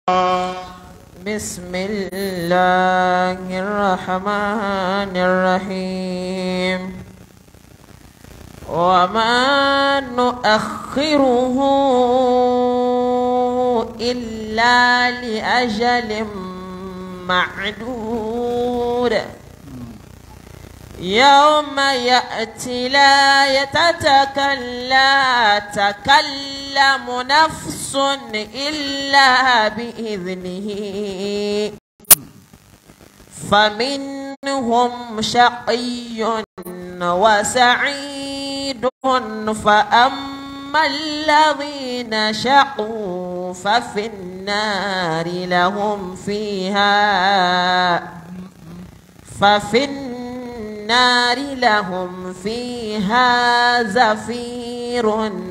بسم الله الرحمن الرحيم وما نؤخره إلا لأجل معدود يوم يأتي لا يتتكلم تكلم نفس إلا بإذنه فمنهم شقي وسعيد فأما الذين شقوا ففي النار لهم فيها ففي النار لهم فيها زفير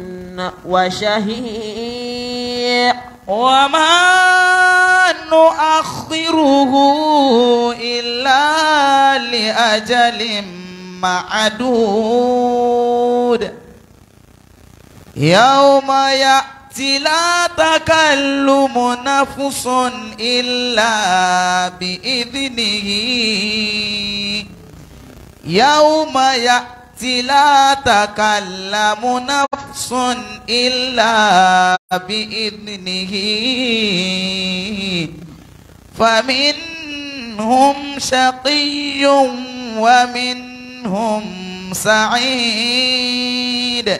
وشهيق وما نؤخره إلا لأجل معدود يوم يأتي لا تكلم نفس إلا بإذنه يوم يأتي لا تكلم نفس إلا بإذنه فمنهم شقي ومنهم سعيد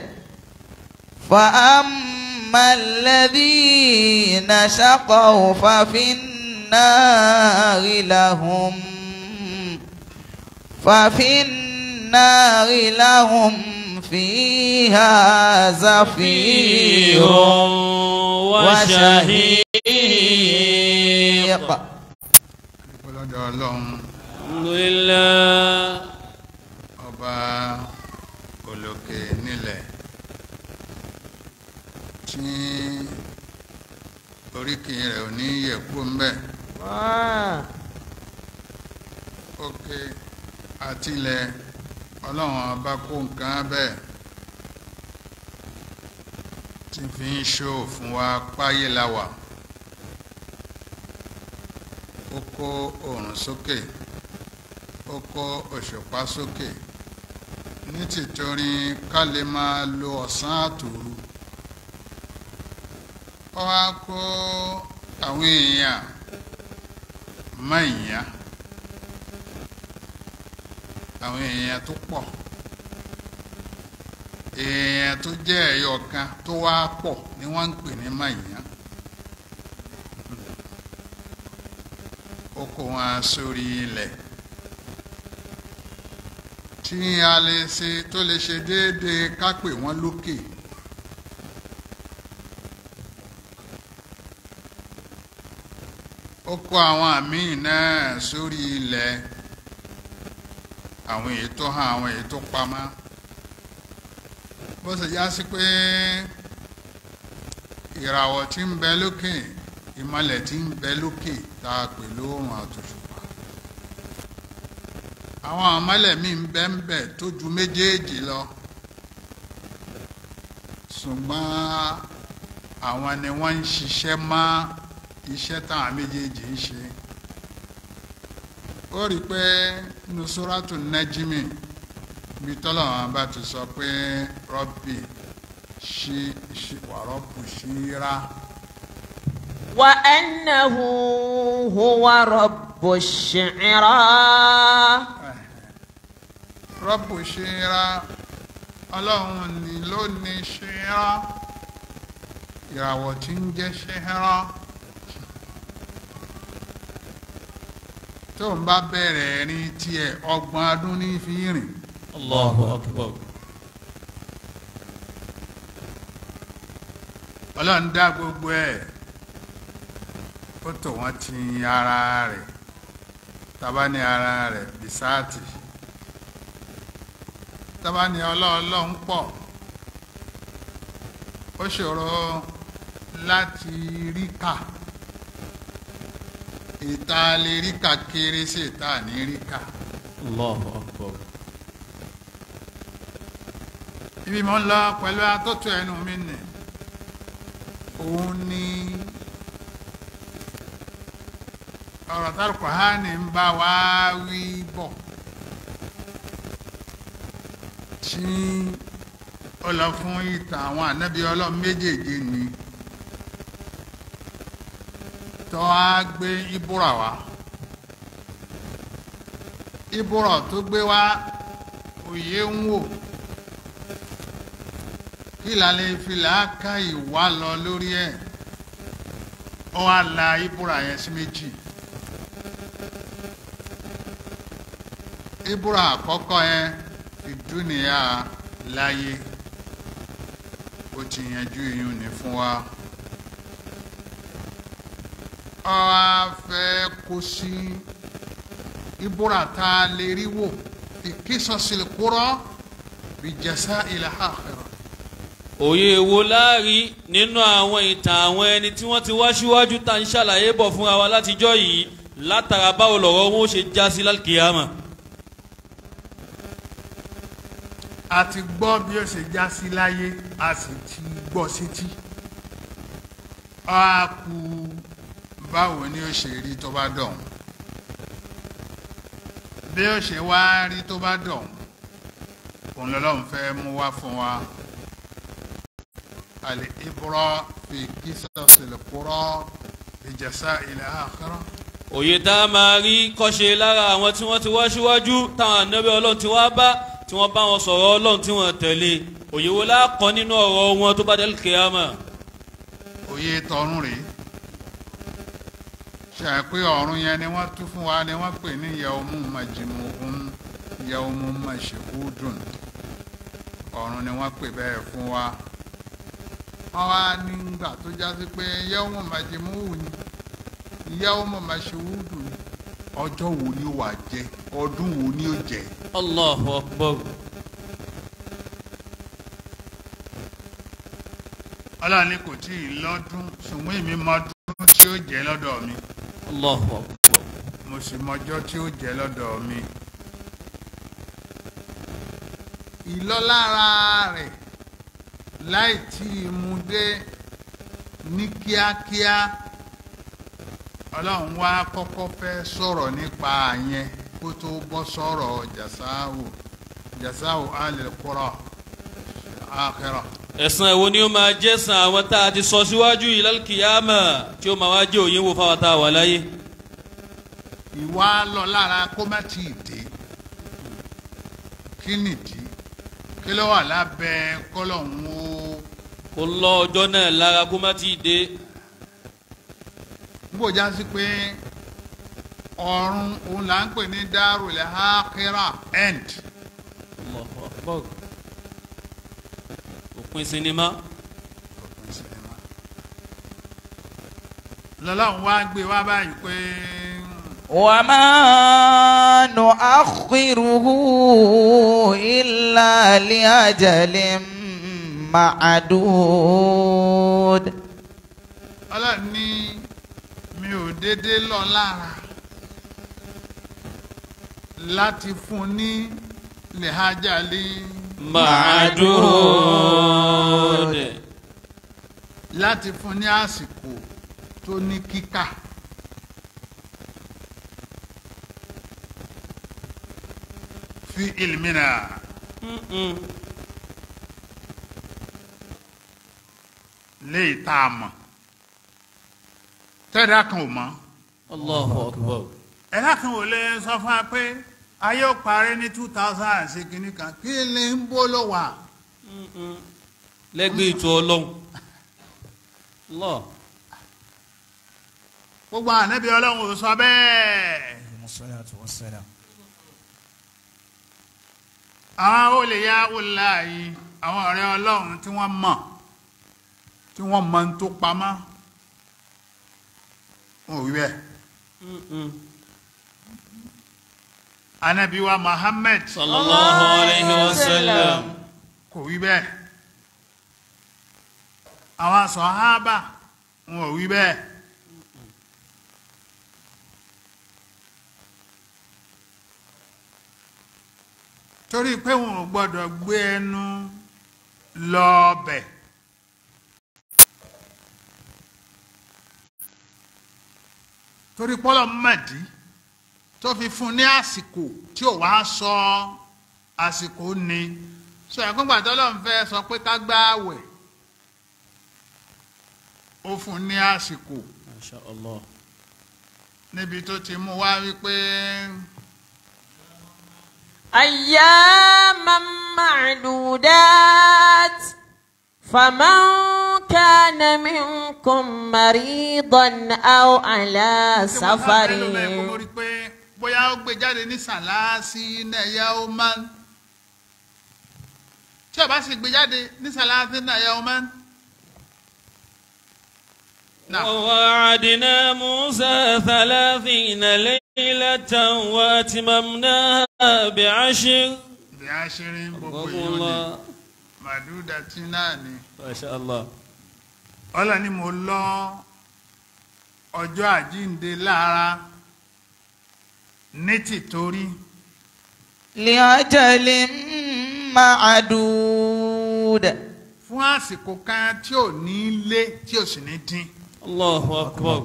فأما الذين شقوا ففي النار لهم ففي النار لهم فيها زفير وشهيق ọlọ́dọ̀ ọlọ́run alhamdulillah ọba olókè nílẹ̀ tí oríkì rẹ̀ ò ní yẹ̀kú mbẹ́ òkè àtilẹ̀ ọlọ́run ọba kó nǹkan bẹ́ẹ̀ tí fi ń ṣó fún wa páyé la wà ó kó oòrùn sókè ó kó òṣùpá sókè ní tìtorí ká lè máa lo ọ̀sán àtòru ó wá kó àwọn èèyàn mọ́ ìyá àwọn èèyàn tó pọ̀ èèyàn tó jẹ́ ẹ̀yọ kan tó wá pọ̀ ni wọ́n ń pè ní mọ́ ìyá ó kó wọn sórí ilẹ̀ tí a lè ṣe tó lè ṣe déédéé ká pè wọ́n lókè. ó kó àwọn àmíì náà sórí ilẹ̀ àwọn èyí tó hàn àwọn èyí tó pamọ́ bó ṣe já sí pé ìràwọ̀ tí ń bẹ lókè ìmọ̀lẹ̀ tí ń bẹ lókè tá a pè lóòrùn àtòṣùpá àwọn àmọ́lẹ̀ míì ń bẹ ń bẹ tó ju méjèèjì lọ ṣùgbọ́n àwọn ni wọ́n ń ṣiṣẹ́ mọ́ iṣẹ́ táwọn méjèèjì ń ṣe ó rí i pé nusuratu najimi bí tọ́lọ́wọ́n bá ti sọ pé rọ́bì ṣí wàrọ́bù ṣíra. وأنه هو رب الشعرى rọ́bù ṣíra ọlọ́run ni ló ní ṣíra ìràwọ̀ tí ń jẹ́ ṣíra tó ń bá bẹ̀rẹ̀ rí tiẹ̀ ọgbọ̀n ọdún ní fi rìn allahu akbar ọlọ́run dá gbogbo ẹ̀ ó tò wọ́n ti ara rẹ̀ tábà ní ara rẹ̀ bisáàtì tábà ní ọlọ́ọ̀lọ́hún pọ̀ ó ṣòro láti rí kà ìta lè rí kà kéré sí ìta ní rí kà allahu akbar ibi mo ń lọ pẹ̀lú atótó ẹnu mi nì òun ni ọ̀rọ̀ tá Kùránì ń bá wa wí bọ̀ tí ó lọ fún ìtàn àwọn ànábì ọlọ́run méjèèjì ni tó á gbé ìbúra wá ìbúra tó gbé wá òye ń wò kí ìlàlẹ̀ ìfìlà ká ìwà lọ lórí ẹ̀ ó wá la ìbúra yẹn sí méjì. ìbúra àkọ́kọ́ yẹn ìdúnìyà láyé ó ti yanjú iyún ní fún wa ọ á fẹ́ kó sí ìbúra tá a lè rí wò ìkísọ̀sílẹ̀ kúrọ́ bí jẹ́sà ilẹ̀ àkàrà. òye wo láàrí nínú àwọn ìtàn àwọn ẹni tí wọ́n ti wá síwájú tá à ń ṣàlàyé bọ̀ fúnra wa látijọ́ yìí látara báwo lọ̀rọ̀ wọn ó ṣe já sí lálùkìyàmà. a ti gbọ́ bí ó ṣe já sí láyé a sì ti gbọ́ sétí a kú báwo ni ó ṣe rí tó bá dọ̀hún bí ó ṣe wá rí tó bá dọ̀hún òun lọ́lọ́run fẹ́ mú wá fún wa àlè ìbúrọ́ fi kíṣàṣìlẹ̀ kúrọ́ ìjẹsà ilẹ̀ àkàrà. òye tá a máa rí kọ́ṣe lára àwọn tí wọ́n ti wá síwájú táwọn ànábẹ́ ọlọ́run ti wá bá tí wọ́n bá wọn sọ̀rọ̀ ọlọ́run tí wọ́n tẹ̀lé òye wo láàkọ́ nínú ọ̀rọ̀ wọn tó bá dé kíyàmà. òye tọ̀run rèé ṣe pé ọ̀run yẹn ni wọ́n tú fún wa ni wọ́n pè ní yawmun majmu'un yawmun mashhudun ọ̀run ni wọ́n pè bẹ́ẹ̀ fún wa wọ́n wá nígbà tó já sí pé yawmun majmu'un ni yawmun mashhudun ni ọjọ́ wo ni ó wà jẹ́ ọdún wo ni ó jẹ́ Allahu akbar. ọlọ́run ní kò tí ì lọ́dún ṣùgbọ́n èmi mọ ọdún tí ó jẹ́ lọ́dọ̀ mi Allahu akbar. mo sì mọjọ́ tí ó jẹ́ lọ́dọ̀ mi. ìlọ́lára rẹ̀ láì tí ì mú dé ní kíákíá ọlọ́run wá kọ́kọ́ fẹ́ sọ̀rọ̀ nípa àyẹn kó tó bọ́ sọ̀rọ̀ jàsáwò jàsáwò alẹ́ kúrọ̀ àkẹrọ̀. ẹ̀san èwo ni ó máa jẹ́ san àwọn tá a ti sọ síwájú yìí lálùkìyàmà tí ó máa wá jẹ́ òye wo fáwọn tá a wà láyé. ìwà lọ lára kó má tí ì dé kí nìdí kí ló wà lábẹ́ kọ́lọ́hún ó kó lọ ọjọ́ náà lára kó má ti dé. gbòjá sí pé ọ̀run òun là ń pè ní darul akhirah end Allahu akbar. òpin sinimá. lọ́lọ́run wá gbé wá báyìí pé وما نؤخره إلا لأجل معدود ọlọ́run ní mi ò déédéé lọ lára láti fún ní lèhájálí Ma'dud. láti fún ní àsìkò tó ní kíkà. fi ilmina Mm-mm. léyìí tá a mọ̀ tẹ́ẹ̀dá kan ò mọ̀ Allahu akbar. ẹ̀dá kan ò lè sọ fún wa pé ayé ò parí ní two thousand and six kìíní kan kí lè ń bó ló wà. Mm-mm. lẹ́gbẹ̀ẹ́ ètò ọlọ́run. Allah. gbogbo ànábì ọlọ́run ò sọ bẹ́ẹ̀. àwọn olè ya olè yìí àwọn ọ̀rẹ́ ọlọ́run tí wọ́n mọ̀ tí wọ́n mọ̀ ń tó pamọ́ wọn ò wí bẹ́ẹ̀. Mm-mm. ànábì wa Muhammad sallallahu alayhi wa sallam. kò wí bẹ́ẹ̀. àwọn sàhábà wọn ò wí bẹ́ẹ̀. torí pé wọn ò gbọ́dọ̀ gbé ẹnu lọ bẹ̀. torí pọ́lọ́ mọ̀dí tó fi fún ní àsìkò tí ò wá sọ àsìkò ni sọ ẹ̀kúngbà tó lọ́n fẹ́ sọ pé ká gbá àwẹ̀ ó fún ní àsìkò Masha Allah. níbi tó ti mú wá wípé أياما معدودات فمن كان منكم مريضا أو على tí wọ́n bá سفر fẹ́ lò bẹ́ẹ̀ kó lórí pé bóyá ó gbé jáde ní sàlásì náyà ó máa ń tí ó bá sì gbé jáde ní sàlásì náyà ó máa ń. Náà. ووعدنا موسى ثلاثين ليلة وأتممناها بعشر bí a ṣe rí gbogbo رحمه èèyàn ni الله màdúdà tí náà ni ما شاء الله ọlọ́ ni mo lọ ọjọ́ àjíǹde lára ní tìtorí لأجل معدود fún àsìkò kan tí ò ní lé tí ò sì ní dín الله أكبر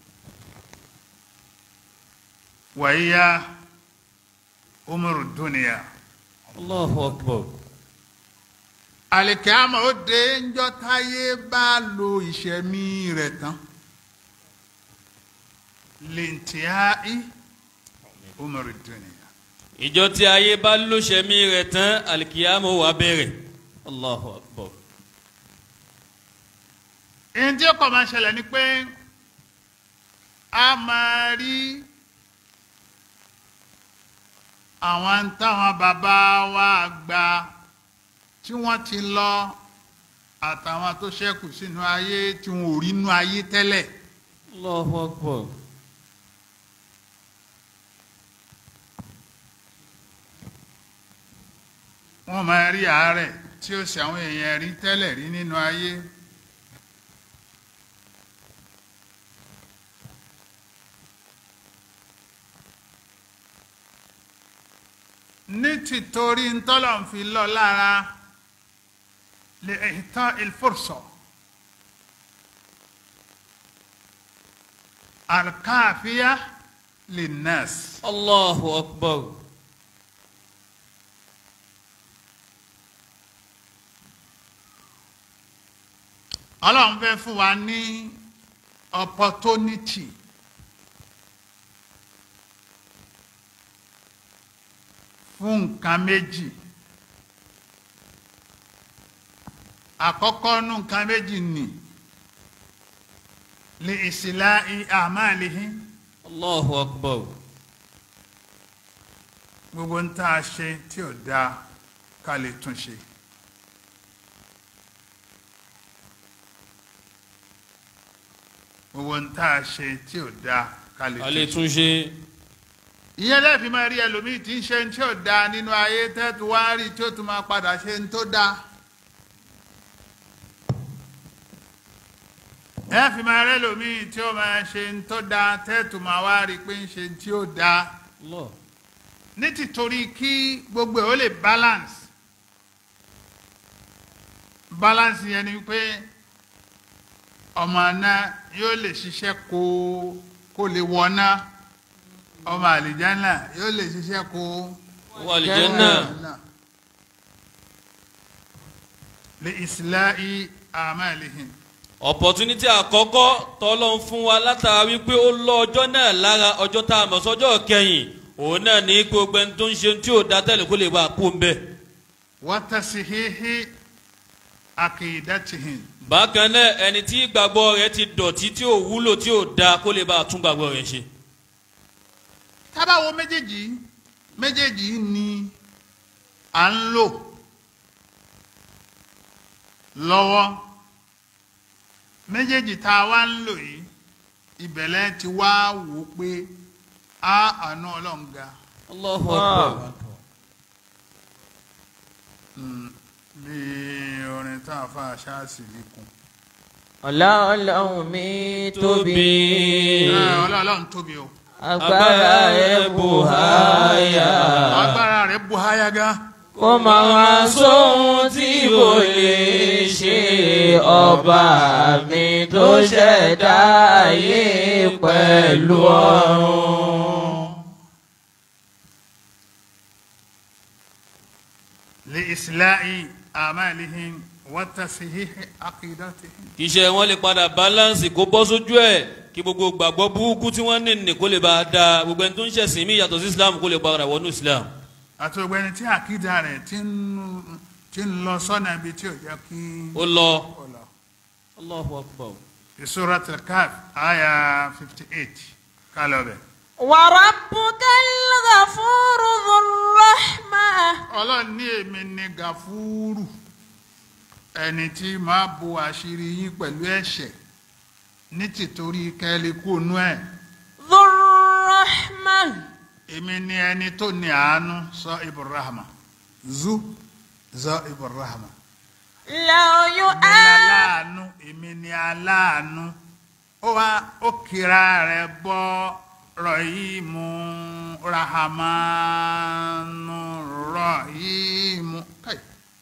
wàyíyá umuru dúnìyà الله أكبر àlìkàmọ́ ó dé ńjọ́ táyé bá lo ìṣẹ̀mí rẹ̀ tán lẹ́ǹtìáì umuru dúnìyà ìjọ tí ayé bá lóṣẹ̀mí rẹ̀ tán alikiyama wà bẹ̀rẹ̀ Allahu Akbar èyí tí ó kọ̀ máa ṣẹlẹ̀ ni pé a máa rí àwọn táwọn bàbá wa gbà tí wọ́n ti lọ àtàwọn tó ṣẹ́kù sínú ayé tí wọn ò rí inú ayé tẹ́lẹ̀ Allahu Akbar wọ́n máa rí àárẹ̀ tí ó sì àwọn èèyàn rí tẹ́lẹ̀ rí nínú ayé ní tìtorí ntọ́lọ̀ ń fi lọ lára lè ìtàn ìfòrsọ̀ alkaafiya lè nẹ́ẹ̀sì. Allahu Akbar ọlọ́run fẹ́ fún wa ní opportunity fún nǹkan méjì àkọ́kọ́ nú nǹkan méjì nì lè ìsìlá àmàlìhín Allahu Akbar gbogbo ń tá a ṣe tí ò dáa ká lè tún ṣe. gbogbo ń tá a ṣe tí ò dáa ká lè a tún lè ṣe. tún ṣe ìyẹn lẹ́ẹ̀fì máa rí ẹlòmíì tí ń ṣe tí ò dáa nínú ayé tẹ́tù wá rí tí ó tún máa padà ṣe ń tó dáa. lẹ́ẹ̀fì máa rí ẹlòmíì tí ó máa ṣe ń tó dáa tẹ́tù máa wá rí pé ń ṣe tí ó dáa. Allah ní tìtorí kí gbogbo ẹ̀ ó lè balance balance yẹn ni pé ọmọ náà yóò lè ṣiṣẹ́ kó kó lè wọná ọmọ àlìjánà yóò lè ṣiṣẹ́ kó wà aljanna lè islahi amalihin opportunity àkọ́kọ́ tọ́lọ́ ń fún wa látara wípé ó lọ ọjọ́ náà lára ọjọ́ tá a mọ̀ sọ́jọ́ kẹyìn òun náà ní gbogbo ẹni tó ń ṣe tí ò dá tẹ́lẹ̀ kó lè bá a kú ń bẹ̀. wa tasihihi akidatihin bákan náà ẹni tí ìgbàgbọ́ rẹ̀ ti dọ̀tí tí ò wúlò tí ò da kó lè bá a tún gbàgbọ́ rẹ̀ ṣe. tábàwo méjèèjì méjèèjì ni à ń lò lọ́wọ́ méjèèjì tá a wá ń lò yìí ìbẹ̀lẹ̀ ti wá wò ó pé a àánú ọlọ́run ga Allahu Akbar. bí orin tá a fa ṣáàṣì líkun ọlọ́run mi tóbi ọlọ́run tóbi o agbára rẹ̀ bù háyà agbára rẹ̀ bu háyà gan kó máa wá sóhun tí kò lè ṣe ọba mi tó ṣẹ̀dá ayé pẹ̀lú ọ̀run. لإصلاح أعمالهم وتصحيح عقيدتهم kì í ṣe wọn lè padà balance kó bọ́ sójú ẹ̀ kí gbogbo gbàgbọ́ burúkú tí wọ́n ní ní kó lè bá a da gbogbo ẹni tó ń ṣẹ̀sìn mí yàtọ̀ sí islam kó lè padà wọnú islam. àti gbogbo ẹni tí àkídà rẹ̀ ti ń ti ń lọ sọ́nà ibi tí ò jẹ́ kí ó lọ ó lọ. allahu akbar. في سورة الكهف آية 58 قالوا به وربك الغفور ذو الرحمة ọlọ́run ní èmi ní gàfúrù ẹni tí máa bo àṣírí yín pẹ̀lú ẹ̀ṣẹ̀ ní tìtorí kẹ́lẹ́ kú ònú ẹ̀ ذو الرحمة èmi ní ẹni tó ní àánú sọ ibrahima zu zọ ibrahima لو èmi ní يؤاخذ aláàánú èmi ní aláàánú ó wá ó kira rẹ̀ bọ́ rọ̀yìmù rahamanu rọ̀yìmù káyì.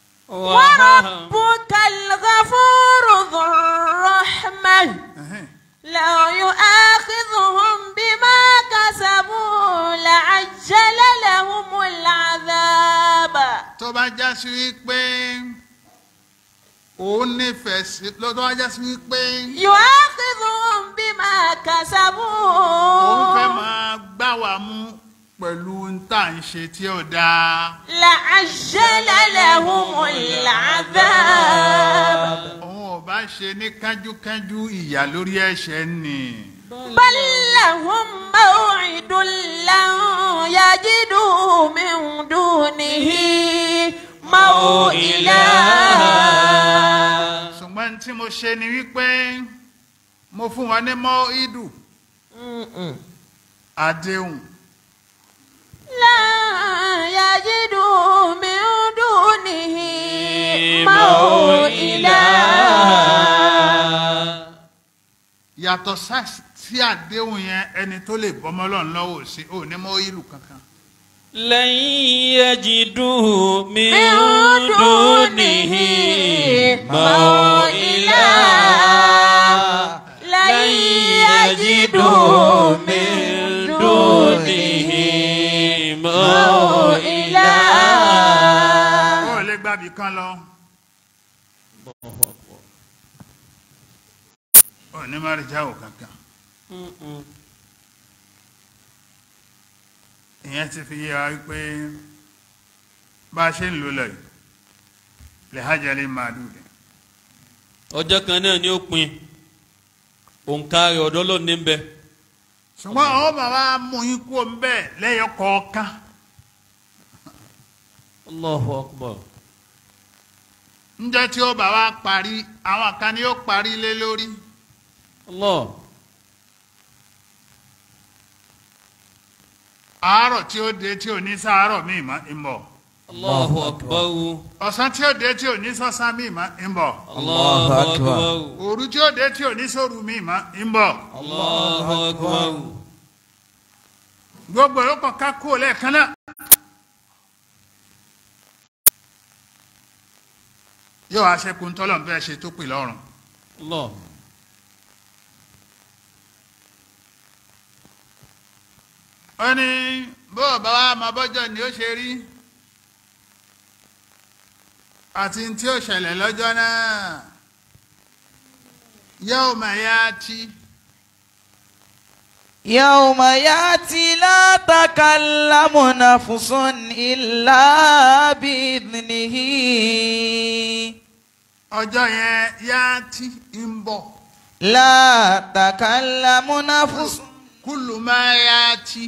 وربك الغفور ذو الرحمة Ẹ̀hẹ́n. لو يؤاخذهم بما كسبوا لعجل لهم العذاب tó bá já sí wípé òun nífẹ̀ẹ́ sí ló tó bá já sí wípé يؤاخذهم بما òun fẹ́ كسبوا máa gbá wa mú pẹ̀lú ń tà ń ṣe tí ó dáa لعجل لهم العذاب òun ò bá ṣe ní kánjúkánjú ìyà lórí ẹ̀ṣẹ̀ nì بل لهم موعد لن يجدوا من دونه موئلا ṣùgbọ́n tí mo ṣe ni wípé mo fún wọn ní mọ́ ìdù àdéhùn لا يجدوا من دونه موئلا yàtọ̀ sá- sí àdéhùn yẹn ẹni tó lè bọ́mọ́ lọ́n lọ́wọ́ sí ò ní mọ́ ìlú kankan. لن يجدوا من من دونه موئلا لن يجدوا من دونه موئلا ó lè gbàbí kan lọ ó ní má rí jáwó kankan ìyẹn ti fi yé wa wípé bá a ṣe ń lò lọ yìí lè hajjali màdùdì ọjọ́ kan náà ni ó pin òǹkà rẹ̀ ọ̀dọ́ ló ní bẹ ṣùgbọ́n àwọn bàbá mú yín kú ń bẹ́ẹ̀ lẹ́yọ kọ̀ọ̀kan allahu akbar ńjẹ́ tí ó bá wa parí àwọn kan ni ó parí lé lórí allah àárọ̀ tí ó dé tí ò ní sáárọ̀ míì mọ́ ń bọ̀ allahu akbar ọ̀sán tí ó dé tí ò ní sọ́sán míì mọ́ ń bọ̀ allahu akbar òru tí ó dé tí ò ní sóru míì mọ́ ń bọ̀ allahu akbar gbogbo yóò kàn ká kó lẹ́ẹ̀kan náà. yóò wá ṣẹ́kù ń tọ́lọ̀ bẹ́ẹ̀ ṣe tó pè lọ́rùn. allah ó ní bó o bá wá máa bọ́jọ́ ni ó ṣe rí àti tí ó ṣẹlẹ̀ lọ́jọ́ náà yóò máa yá tí يوم ياتي لا تكلم نفس إلا بإذنه ọjọ́ yẹn yá tí ń bọ̀ لا تكلم نفس kúlù máa yá tí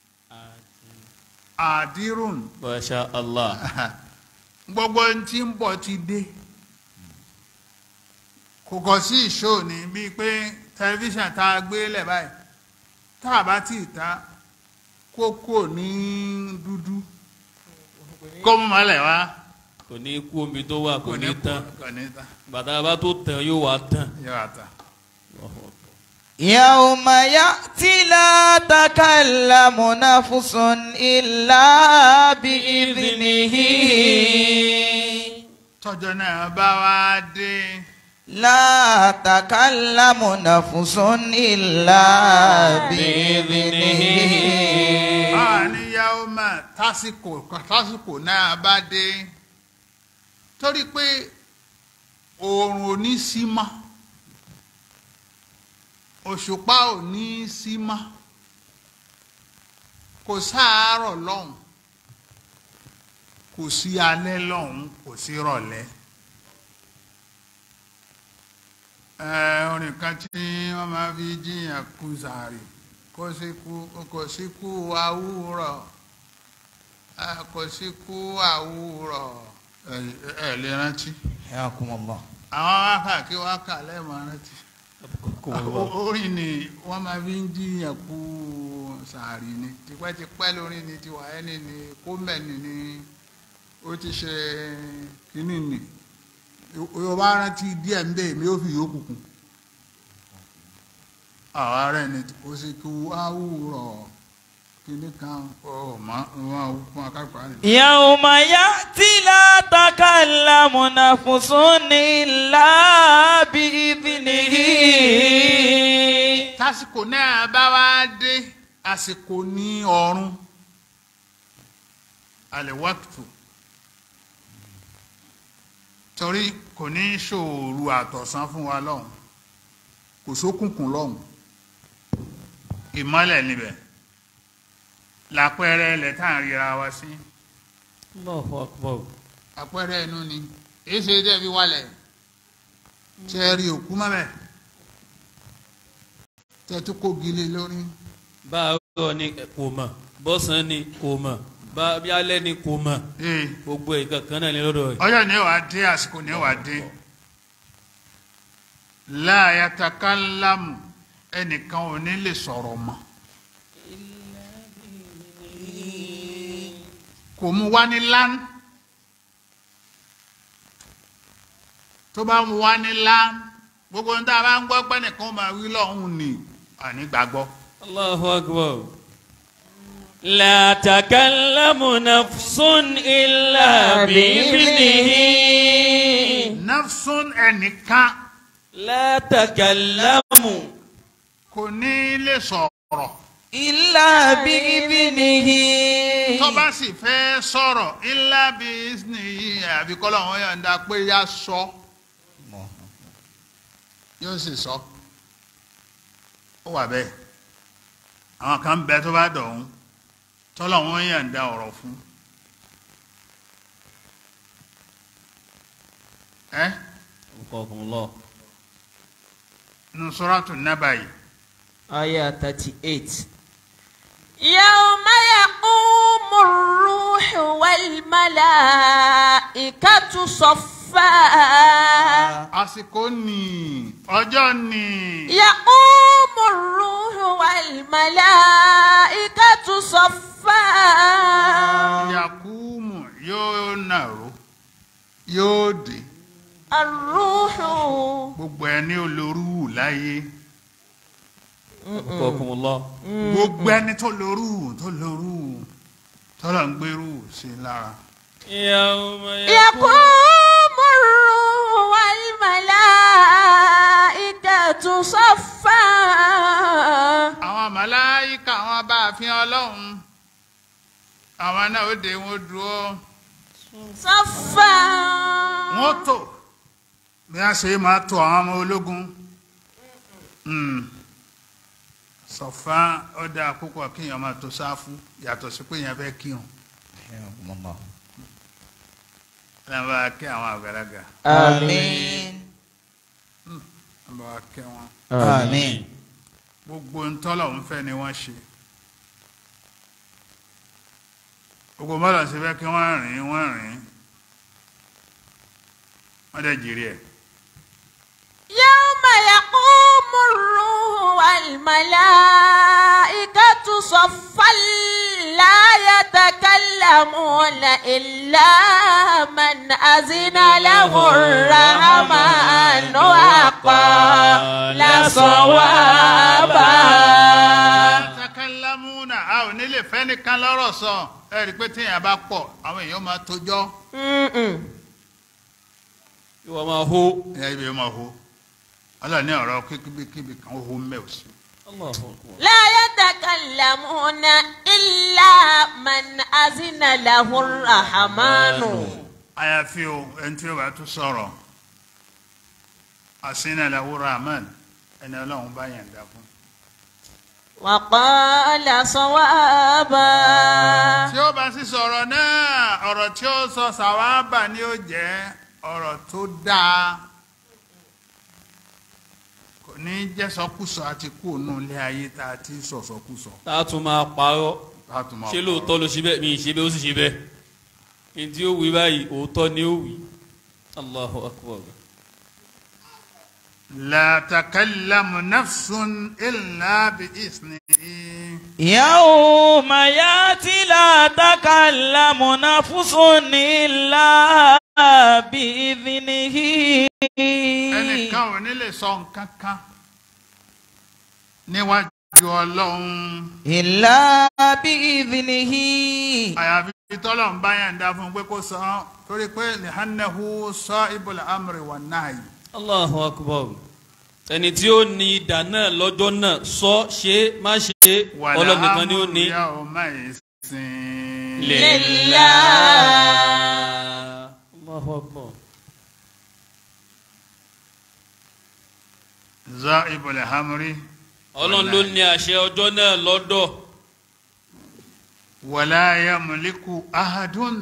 àdírùn masha allah gbogbo ohun tí ń bọ̀ ti dé kò kọ̀ sí ìṣó ni bíi pé tẹlifíṣàn tá a gbé lẹ̀ báyìí tá a bá tì í ta kókó ní dúdú kó mú mọ́lẹ̀ wá kò ní kú omi tó wà kò ní tán kò ní tán bàtà bá tó tàn yóò wá tán yóò wá tán. Allahu akbar. يوم يأتي لا تكلم نفس إلا بإذنه tọ́jọ́ náà bá wá dé لا تكلم نفس إلا بإذنه àníyàwó mà tásìkò tásìkò náà bá dé torí pé oòrùn ò ní sí mọ́ òṣùpá ò ní sí mọ́ kò sáàárọ̀ lọ́hùn kò sí alẹ́ lọ́hùn kò sí rọ̀lẹ́ ẹ orin kan tí wọ́n máa fi jíyàn kú sàárì kò sí kú kò sí kú àwúrọ̀ ẹ, kò sí kú àwúrọ̀ ẹ ẹ lè rántí حياكم الله àwọn wákà kí wákà lẹ́ẹ̀mọ́ rántí orin ni wọ́n máa fi ń jíyàn kú sàárì ni tipẹ́tipẹ́ lórí ni tiwa ẹni ni kómẹ́ni ni ó ti ṣe kínní ni yóò bá rántí díẹ̀ ń bẹ́ẹ̀ mi ó fi yòókù kù àwọn ará ẹni ó sì kú àwùrọ̀ kínní kan ọ̀ mọ́ wọn fún akápá rẹ̀. يوم يأتي لا تكلم نفس إلا بإذنه tásìkò náà bá wá dé àsìkò ní ọ̀run àlèwàtò torí kò ní ṣòro àtọ̀sán fún wa lọ́hùn kò sókùnkùn lọ́hùn ìmọ́lẹ̀ níbẹ̀ lápẹẹrẹ ilẹ̀ tá à ń ríra wa sí Allahu akbar. àpẹẹrẹ inú ni èyí ṣe dẹ́ fi wálẹ̀ tẹ́ ẹ rí òkú mọ́bẹ̀ tẹ́ ẹ tún kó gilé lórí. báàrọ̀ ni kò mọ̀ bọ́sàn ni kò mọ̀ bá- bí alẹ́ ni kò mọ̀ Ee. gbogbo ìkan kan náà ní lọ́dọ̀ rẹ̀. ọjọ́ ní wàá dé àsìkò ní wàá dé láàyàtàkàlámù ẹnìkan ò ní lè sọ̀rọ̀ mọ́ kò mú wá ní lán tó bá mú wá ní lán gbogbo ní tá a bá ń gbọ́ pé nìkan máa wí lọ́hùn ni àní gbàgbọ́ Allahu akbar. La takallamu nafsun illa bi'idhnihi. nafsun ẹnìkan La takallamu. kò ní lè sọ̀rọ̀. إلا بإذنه tó bá sì fẹ́ sọ̀rọ̀ ilá bí ní àbí kọ́lọ̀ wọn yọ̀ǹda pé yá sọ yóò sì sọ ó wà bẹ́ẹ̀ àwọn kan bẹ tó bá dọ̀hún tọ́lọ̀ wọn yọ̀ǹda ọ̀rọ̀ fún ẹ Allahu nínú Suratu Naba yìí آية 38 يوم يقوم الروح والملائكة صفا àsìkò ní ọjọ́ ní يقوم الروح والملائكة صفا Yakumu yóò nàró yóò dé الروح gbogbo ẹni olórú láyé. akbar. gbogbo ẹni tó lórú tó lórú tọ́lọ̀ ń gbérú sí lára. Yawma يقوم الروح والملائكة صفا àwọn màláíkà àwọn bá a fi ọlọ́run àwọn náà ó dé wọn dúró صفا wọn tò bí wọ́n ṣe máa tò àwọn ọmọ ológun. Hmm. sọ̀fà ọ̀dà púpọ̀ kéèyàn máa tó sáfù yàtọ̀ sí pé èèyàn fẹ́ kírun حياكم الله ẹ̀ bá kí àwọn àgbàlagbà آمين ẹ̀ bá kí wọn. آمين gbogbo ntọ́lọ̀ ń fẹ́ ni wọ́n ṣe gbogbo mọ́lọ̀ sí fẹ́ kí wọ́n rìn wọ́n rìn wọ́n dẹ̀ jìrì ẹ̀ يوم يقوم الروح والملائكة صفا لا يتكلمون إلا من أذن له الرحمن وقال صوابا takalamuna a ò nílè fẹ́ nìkan lọ́rọ̀ sọ ẹ rí i pé téèyàn bá pọ̀ àwọn èèyàn máa tójọ́ Mm-mm. ìwọ máa hó. ẹ ibi máa ho ọlọ́ọ̀ni ọ̀rọ̀ kíkíbíkíbi kan ó ho mẹ́ ò sí. Allahu Akbar. لا يتكلمون إلا من أذن له الرحمن àyàfi o ẹni tí ó bá tún sọ̀rọ̀ àsínàláwó rahman ẹni ọlọ́run bá yàn dá fún. وقال صوابا tí ó bá sì sọ̀rọ̀ náà ọ̀rọ̀ tí ó sọ sàwábà ni ó jẹ́ ọ̀rọ̀ tó dáa kò ní jẹ́ sọkúsọ àti kú ònú ilé ayé tá a ti sọ̀sọ̀kúsọ. tá a tún máa parọ́ Ká tún máa ṣé pọ̀. lóòótọ́ ló ṣe bẹ́ẹ̀ mi ì ṣe bẹ́ẹ̀ ó sì ṣe bẹ́ẹ̀ ní tí ó wí báyìí òótọ́ ni ó wí. Allahu Akbar. لا تكلم نفس إلا بإذنه يوم ياتي لا تكلم نفس إلا بإذنه ẹnìkan ò ní lè sọ nǹkan kan níwájú ọlọ́run إلا بإذنه àyàfi tọ́lọ́run bá yàn dá fún un pé kó sọ ọ́ torí pé lihannahu sahibul amri wan nahy Allahu Akbar. ẹni tí ó ní idà náà lọ́jọ́ náà sọ ṣe má ṣe ọlọ́nìkan ni ó ní. wal amru yawma izin. Lillah. Allahu Akbar. sahibul amri ọlọ́run ló ní àṣẹ ọjọ́ náà lọ́dọ̀. wala yamliku ahadun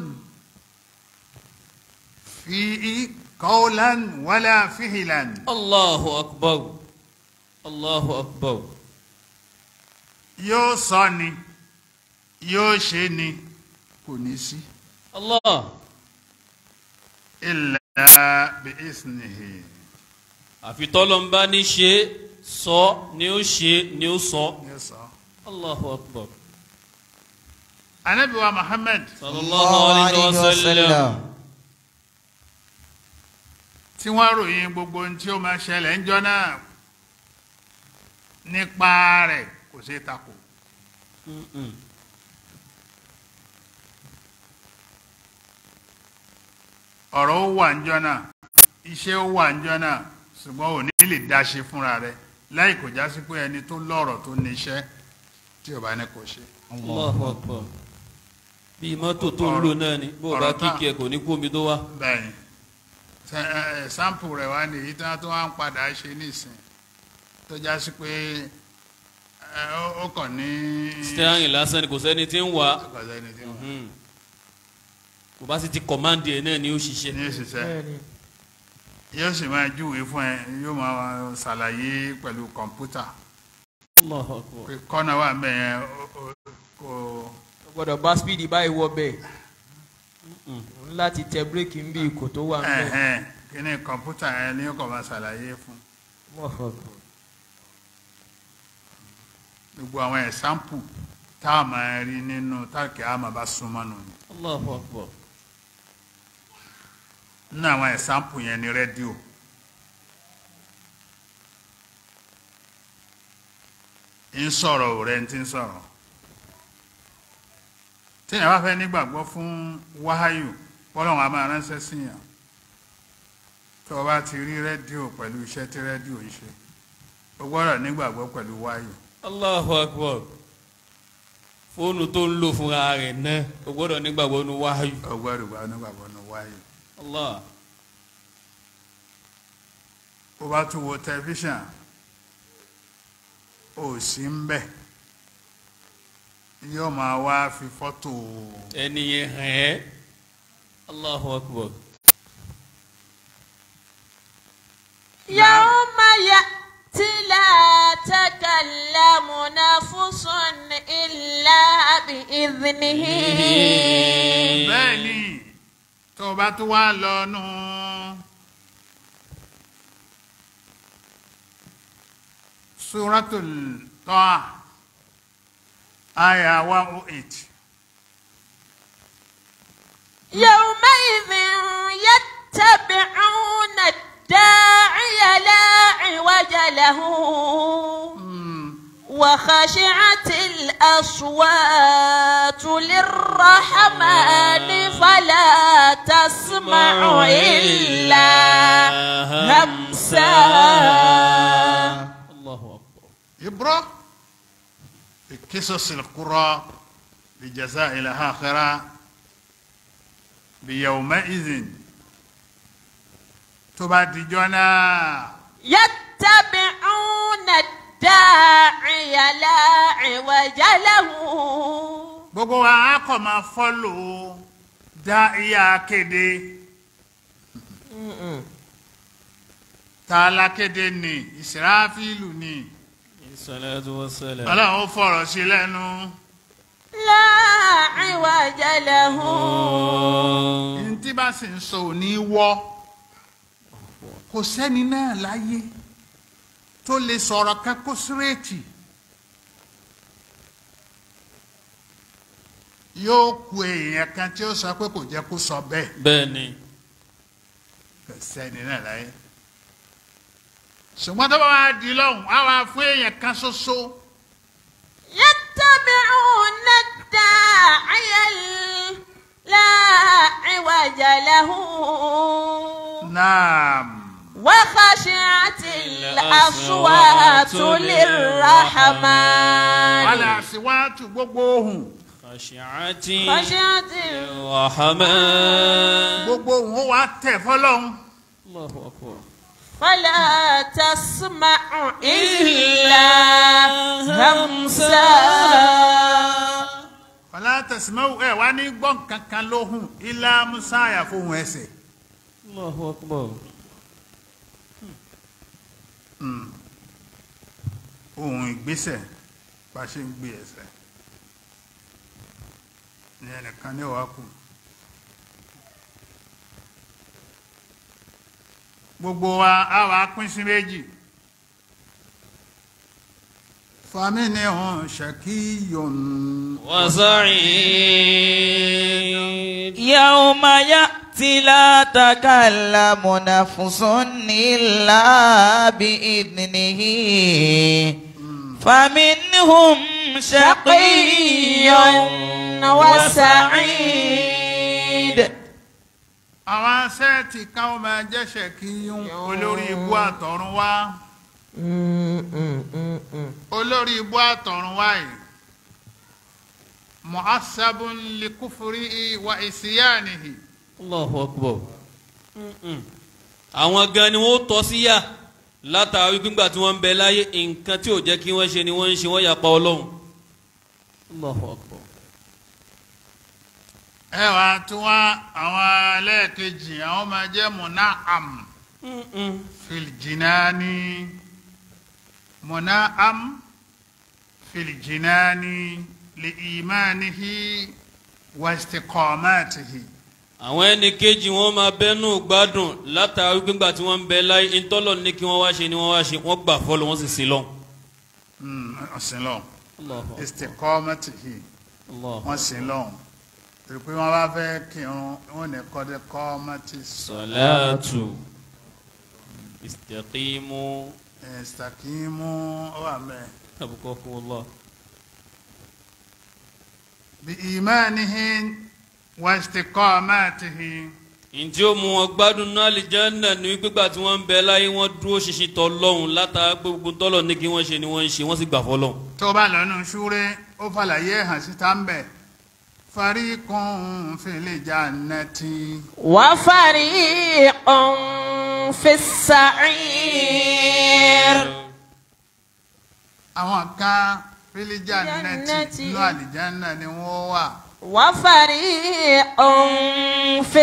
fihi qawlan wala fi'lan. Allahu Akbar. Allahu Akbar. yóò sọ ni yóò ṣe ni kò ní sí Allah. illa bi isnihi àfi tọ́lọ́mbá ní ṣe sọ ni ó ṣe ni ó sọ. yóò sọ. Allahu Akbar. anabi wa muhammad sallallahu alayhi wa sallam. tí wọ́n ròyìn gbogbo ohun tí ó máa ṣẹlẹ̀ ńjọ́ náà nípa rẹ̀ kò ṣeé takò Mm-mm. ọ̀rọ̀ ó wà ńjọ́ náà iṣẹ́ ó wà ńjọ́ náà ṣùgbọ́n ò ní lè dá ṣe fúnra rẹ̀ láì kò já sí pé ẹni tó lọ́rọ̀ tó ní iṣẹ́ tí ò bá ní kò ṣe. Allahu Akbar. bí mọ́tò tó ń lò náà ni bó o bá ọ̀rọ̀ tá- kíkì ẹ̀ kò ní kú omi tó wá. bẹ́ẹ̀ni Ṣe- ẹ, ẹ, sample rẹ̀ wá ní èyí tí wọ́n tó wá ń padà ṣe nísìn tó já sí pé ẹ, ó- ó kàn ní. steering lásán ni kò sẹ́ni tí ń wà á. Kò sẹ́ni tí wọ́n- Mhm. kò bá sì ti kọ̀máǹdì ẹ̀ náà ni ó ṣiṣẹ́. ní òṣìṣẹ́ yóò sì máa júwèé fún ẹ yóò máa ṣàlàyé pẹ̀lú kọ̀ǹpútà Allahu Akbar. pé kọ́nà wà ń bẹ̀ yẹn ó- ó- kò o gbọ́dọ̀ bá speed báyìí wọ bẹ́ẹ̀ o ní láti tẹ bírèkì ń bí ikò tó wà ń bẹ̀. ẹ̀hẹ́n kí ni kọ̀ǹpútà yẹn ni ó kàn máa ṣàlàyé fún gbogbo àwọn ẹ̀sáǹpù tá a máa rí nínú táàkì àmà bá súnmọ́ nù ni. Allahu Akbar. nínú àwọn ẹ̀sáǹpù yẹn ni rédíò ń sọ̀rọ̀ ò rẹ̀ ń ti ń sọ̀rọ̀ téèyàn bá fẹ́ nígbàgbọ́ fún wáháyù bọ́lọ́run a máa ránṣẹ́ sí yàn tó o bá ti rí rédíò pẹ̀lú iṣẹ́ tí rédíò ń ṣe o gbọ́dọ̀ nígbàgbọ́ pẹ̀lú wáháyù Allahu Akbar. fóònù tó ń lò fúnra rẹ̀ náà o gbọ́dọ̀ nígbàgbọ́ nu wáyù. o gbọ́dọ̀ gbà nígbàgbọ́ ní wáháyù Allah. o bá tún wo tẹlifíṣàn o sí ń bẹ̀ yóò máa wá fi fọ́tò ẹni yẹn hàn ẹ́. Allahu Akbar. يوم يأتي لا تكلم نفس إلا بإذنه bẹ́ẹ̀ ni tó o bá tún wá lọ nù suratul Taha aya one oh eight يومئذ يتبعون الداعي لا عوج له وخشعت الأصوات للرحمن فلا تسمع إلا همسا الله أكبر عبرة بقصص القرى بجزاء الآخرة بيومئذ تبادجنا يتبعون الداعي لا عوج له gbogbo wa á kọ̀ máa fọ́lò dá ìyá kéde tá a lákéde ní ìsìráfílù ní الصلاة والسلام ọlọ́run ó fọ̀rọ̀ sí lẹ́nu لا عوج له ní tí bá sì ń sọ òní wọ́ kò sẹ́ni náà láyé tó lè sọ̀rọ̀ kẹ́kọ̀ọ́ sírètì yóò ku èèyàn kan tí ó sọ pé kò jẹ́ kó sọ bẹ́ẹ̀ بني kò sẹ́ni náà láyé ṣùgbọ́n tó bá wá di lọ́hùn á wá fún èèyàn kan ṣoṣo يتبعون الداعي ال- لا عوج له náà وخشعت الأصوات للرحمن wàlẹ̀ àṣìwájú gbogbo ohùn خشعت خشعت الرحمن gbogbo ohùn ó wá tẹ̀ fọlọ́hún. الله أكبر فلا تسمع إلا همسا fọlá tẹ̀símẹ́wò ẹ̀ wá ní gbọ́n kankan lóhùn ilá musa àyàfohùn ẹsẹ̀ الله أكبر ohùn ìgbésẹ̀ bá ṣe ń gbé ẹsẹ̀ ní ẹnìkan ní ọ̀wá kù gbogbo wa á wá pín sí méjì fàmínì hàn ṣàkíyàn وسعيد يوم يأتي لا تكلم نفس إلا بإذنه فمنهم شقي وسعيد àwọn sẹ́ẹ̀tì kan ó máa jẹ́ ṣàkíyàn olórí ibú àtọ̀run wá olórí ibú àtọ̀run wá yìí mu'assabun likufurihi wa isiyanihi Allahu Akbar Mm-mm. àwọn gan ni wọ́n tọ́ sí yà látàrí gbígbà tí wọ́n ń bẹ láyé nǹkan tí ò jẹ́ kí wọ́n ṣe ni wọ́n ń ṣe wọ́n yapa ọlọ́run Allahu Akbar ẹ wá tí wọn àwọn ẹlẹ́ẹ̀kejì àwọn máa jẹ́ muna'am Mm-mm. filjinani muna'am filjinani li imanihi wa istiqamatihi àwọn ẹni kejì wọn máa bẹnu gbádùn látàrí gbígbà tí wọ́n ń bẹ láyé ntọ́lọ̀ ní kí wọ́n wá ṣe ni wọ́n wá ṣe wọ́n gbà fọ́lọ́ wọ́n sì sí lọ. Mm, ọ̀sìn lọ Allahu Akbar. istiqamatihi Allahu wọ́n sìn lọ torí pé wọ́n bá fẹ́ kírun wọ́n ní kọ́dé kọ́mọ́tì salatu istaqimu istaqimu ó wà mẹ́ẹ̀. abukakumullah. بإيمانهم واستقاماتهم ǹtí ó mú wọn gbádùn náà àlìjánnà ní gbígbà tí wọ́n ń bẹ láyé wọ́n dúró ṣinṣin tọ́ lọ́hùn látara gbogbo tọ́lọ̀ ní kí wọ́n ṣe ni wọ́n ń ṣe wọ́n sì gbà fọ́lọ́. tó bá lọ́nu ṣúré ó fàlàyé hàn síta ń bẹ̀ fariqun fil jannati وفريق في السعير àwọn kan fil jannati Jannati. inú àlìjánná ni wọ́n wà وفريق في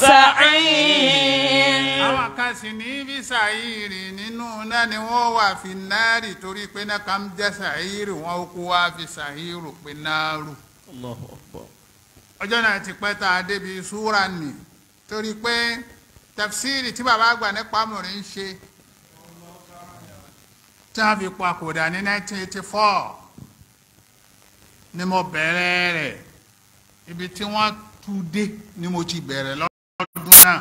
السعير àwọn kan sì ní bí sàírì nínú náà ni wọ́n wà fi náàrì torí pé náà kàn jẹ́ sàírì wọn ó kó wá fi sàírù pé náàrù. Allahu Akbar. ọjọ́ náà ti pẹ́ tá a débi súra nì torí pé tafsiri tí bàbá àgbà nípa mọ̀rin ń ṣe tí wọ́n fi papòdà ní 1984 ni mo bẹ̀rẹ̀ rẹ̀ ibi tí wọ́n tún dé ni mo ti bẹ̀rẹ̀ lọ́dún náà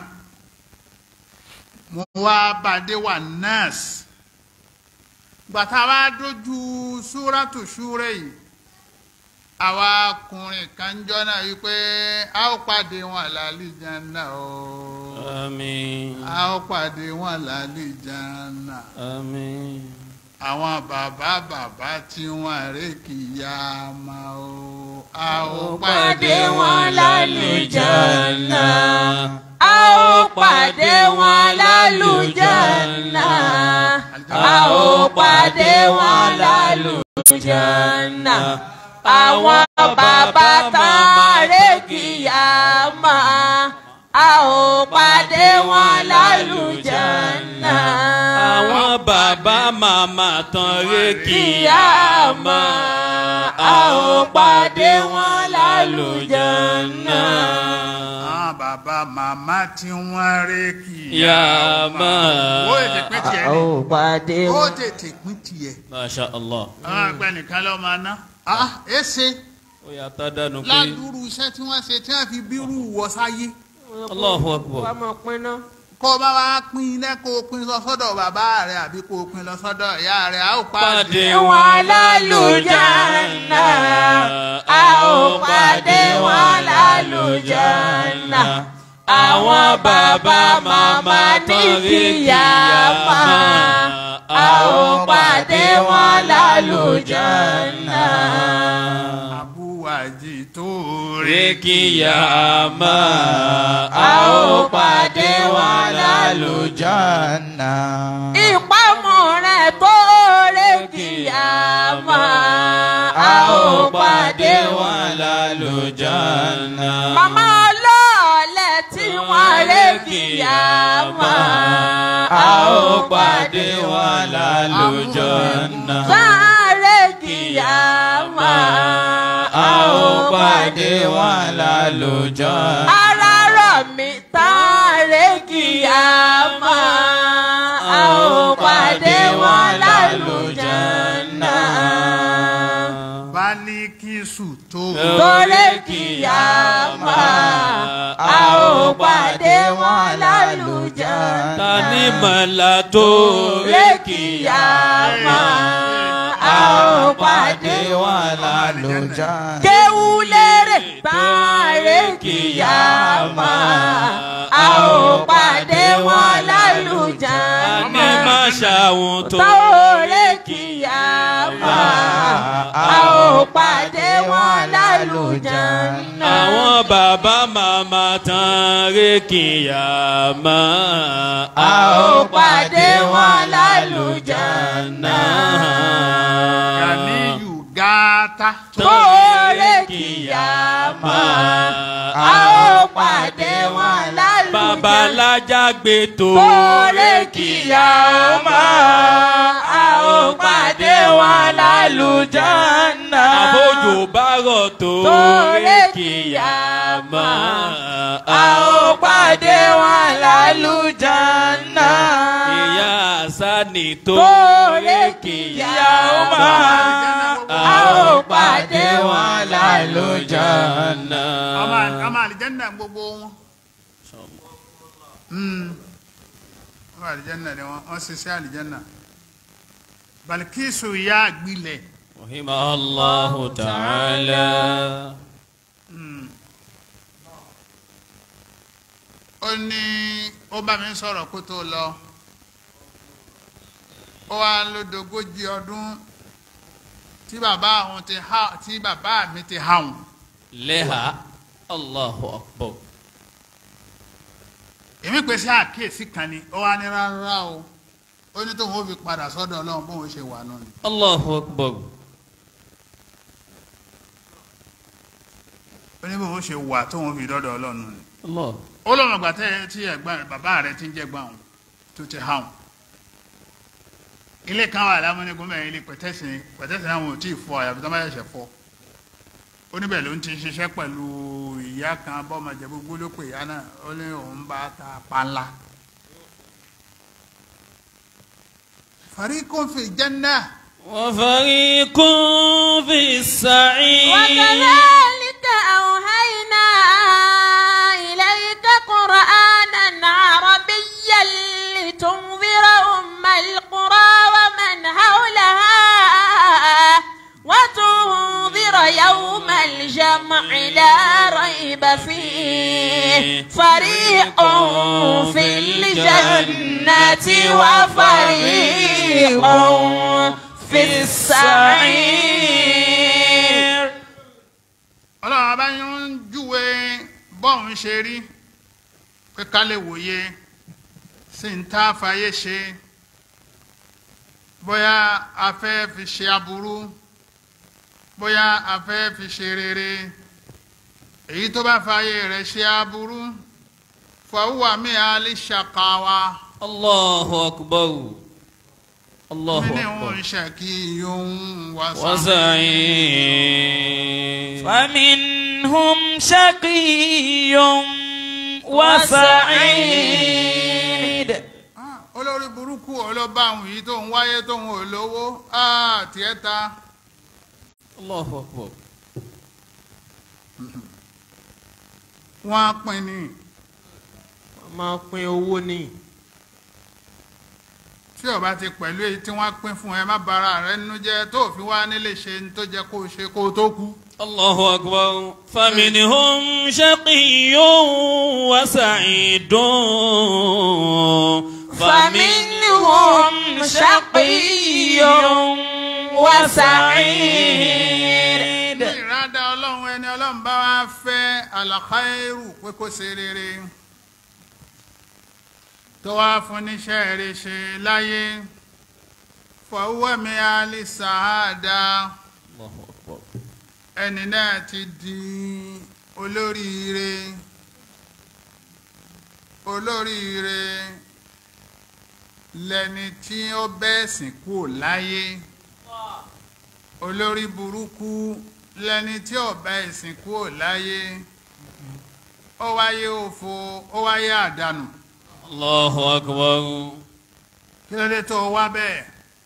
mo wá bàdé wà nọ́ọ̀sì gbàtà wá dójú súrátù súrẹ́ yìí àwa ọkùnrin kan jọ náà wípé a ó pàdé wọn lálìjáná o àmín a ó pàdé wọn lálìjáná àmín àwọn bàbá bàbá tí wọn rè kìyà máa o a ó pàdé pàdé wọn lálùjánnà. a ó pàdé wọn lálùjánnà. a ó pàdé wọn lálùjánnà. àwọn bàbá tààrẹ kìyàmá. a ó pàdé wọn lálùjánnà. àwọn bàbá màmá tán ré kìyàmá. a ó pàdé wọn lálùjánnà. àwọn bàbá màmá tí wọn rè kìyà yàmá. ó tètè pín tiẹ̀ a ni ó pàdé ó wọn. tètè pín tiẹ̀ masha allah. àwọn àgbẹ̀ nìkan ló máa ná ah ẹ ṣe ó yà tá dànù pé ládùúrú iṣẹ́ tí wọ́n ṣe tí wọ́n fi bírú wọ sáyé Allahu akbar. wàá máa pín náà. kó o bá wá pín iná kó o pín lọ sọ́dọ̀ bàbá rẹ̀ àbí kó o pín lọ sọ́dọ̀ ìyá rẹ̀ a ó pàdé pàdé wọn lálùjánnà. a ó pàdé wọn lálùjánnà. àwọn bàbá màmá ní kíyàmá. a ó pàdé wọn lálùjánnà. àbúwájì tó rè ré kíyàmá. a ó pàdé wọn lálùjánnà. ìpamọ́ rẹ̀ tó rè kíyàmá. a ó pàdé wọn lálùjánnà. Màmá ọlọ́ọ̀lẹ̀ tí wọ́n ré kíyàmá. a ó pàdé wọn lálùjánnà. Sáré kíyàmá. a ó pàdé wọn lálùjánnà. Ara rọ̀ mí sáré kíyàmá. A ó pàdé wọn lálùjánnà. Bálíkísù tó Torí kíyàmá. A ó pàdé wọn lálùjánnà. ta ni mọ̀lá tó ré kíyàmá. a ó pàdé wọn lálùjánnà. kéwú lérè sáré kíyàmá a ó pàdé wọn lálùjánnà. ní má ṣàwọn tó sáré kíyàmá a ó pàdé wọn lálùjánnà. àwọn bàbá màmá tán ré kíyàmá. a ó pàdé wọn lálùjánnà. Ganiyu Gata Sóòrè kìyàmá, a ó pàdé wọn lálùjánnà. babalájà gbé tó Sóòrè kìyàmá, a ó pàdé wọn lálùjánnà. àbójò bá rọ̀ tó Sóòrè ré kíyàmá. a ó pàdé wọn lálùjánnà. ìyá sani tó Sóòrè ré kìyàmá, kíyàmá. a ó pàdé wọn lálùjánnà. ọmọ ọmọ àlìjẹ́nà gbogbo wọn. Mm. ọmọ àlìjẹ́nà ni wọ́n wọ́n ṣiṣẹ́ àlìjẹ́nà. Balikisu ya gbilẹ̀. رحمه الله تعالى Mm. ó ní ó bá mi sọ̀rọ̀ kó tó lọ ó wá lódogójì ọdún tí bàbá àwọn ti há tí bàbá mi ti há wọn. لها الله أكبر èmi pèsè àkíyèsí kan ni ó wá ní rárá o ó ní tóun ó fi padà sọ́dọ̀ ọlọ́run bóun ṣe wà náà ni. الله أكبر ó ní bóun ṣe wà tóun ó fi dọ́dọ̀ ọlọ́run ni. الله ó lọ́nà ìgbà tẹ́ tí ẹ̀gbọ́n bàbá rẹ̀ ti ń jẹ́gbọ́n àwọn tó ti há wọn. ilé kan wà lámúnigun mẹ́rin ilé pẹ̀tẹ́sì pẹ̀tẹ́sì àwọn ò tí ì fọ àyàfi tó má ṣẹ̀ṣẹ̀ fọ. ó níbẹ̀ ló ń ti ṣiṣẹ́ pẹ̀lú ìyá kan bọ́mọjẹ gbogbo ló pè ìyá náà ó ní òun bá ta panla. fariqun fi jannah وفريق في السعير وكذلك أوحينا يوم الجمع لا ريب فيه فريق في الجنة وفريق في السعير ọlọ́run abá yín ń júwe bọ́ọ̀n ṣe rí pé ká lè wòye sí ń tá fàyè ṣe bóyá a fẹ́ fi ṣe aburú bóyá a fẹ́ fi ṣe rere èyí tó bá fàyè rẹ̀ ṣe aburú fọwọ́ mi à lè ṣàkàwá Allahu akbar Allahu mi ní akbar òun ṣàkíyàn wá وسعيد فمنهم شقي وسعيد Ah, olórí burúkú ọlọ́ba àwọn yìí tó ń wáyé tó ń wò lówó ah, tiẹ̀ ta. Allahu akbar wọ́n á pín ní wọ́n máa pín owó ní. tí ó bá ti pẹ̀lú èyí tí wọ́n á pín fún ẹ má bara rẹ nínú jẹ́ tó fi wá nílé ṣe ní tó jẹ́ kó o ṣe kó o tó kú. الله أكبر فمنهم شقي وسعيد فمنهم شقي وسعيد ní ìrádá ọlọ́run ẹni ọlọ́run bá wá fẹ́ àlàkáìrù pé kó ṣe rere tó wá fún níṣẹ́ rere ṣe láyé fọwọ́mi alìsàádá الله أكبر ẹni náà ti di olóríire olóríire lẹni tí ó bẹ́ẹ̀sìn kúrò láyé olórí burúkú lẹni tí ó bẹ́ẹ̀sìn kúrò láyé ó wáyé òfo ó wáyé àdánù الله أكبر kí ló dé tó wá bẹ́ẹ̀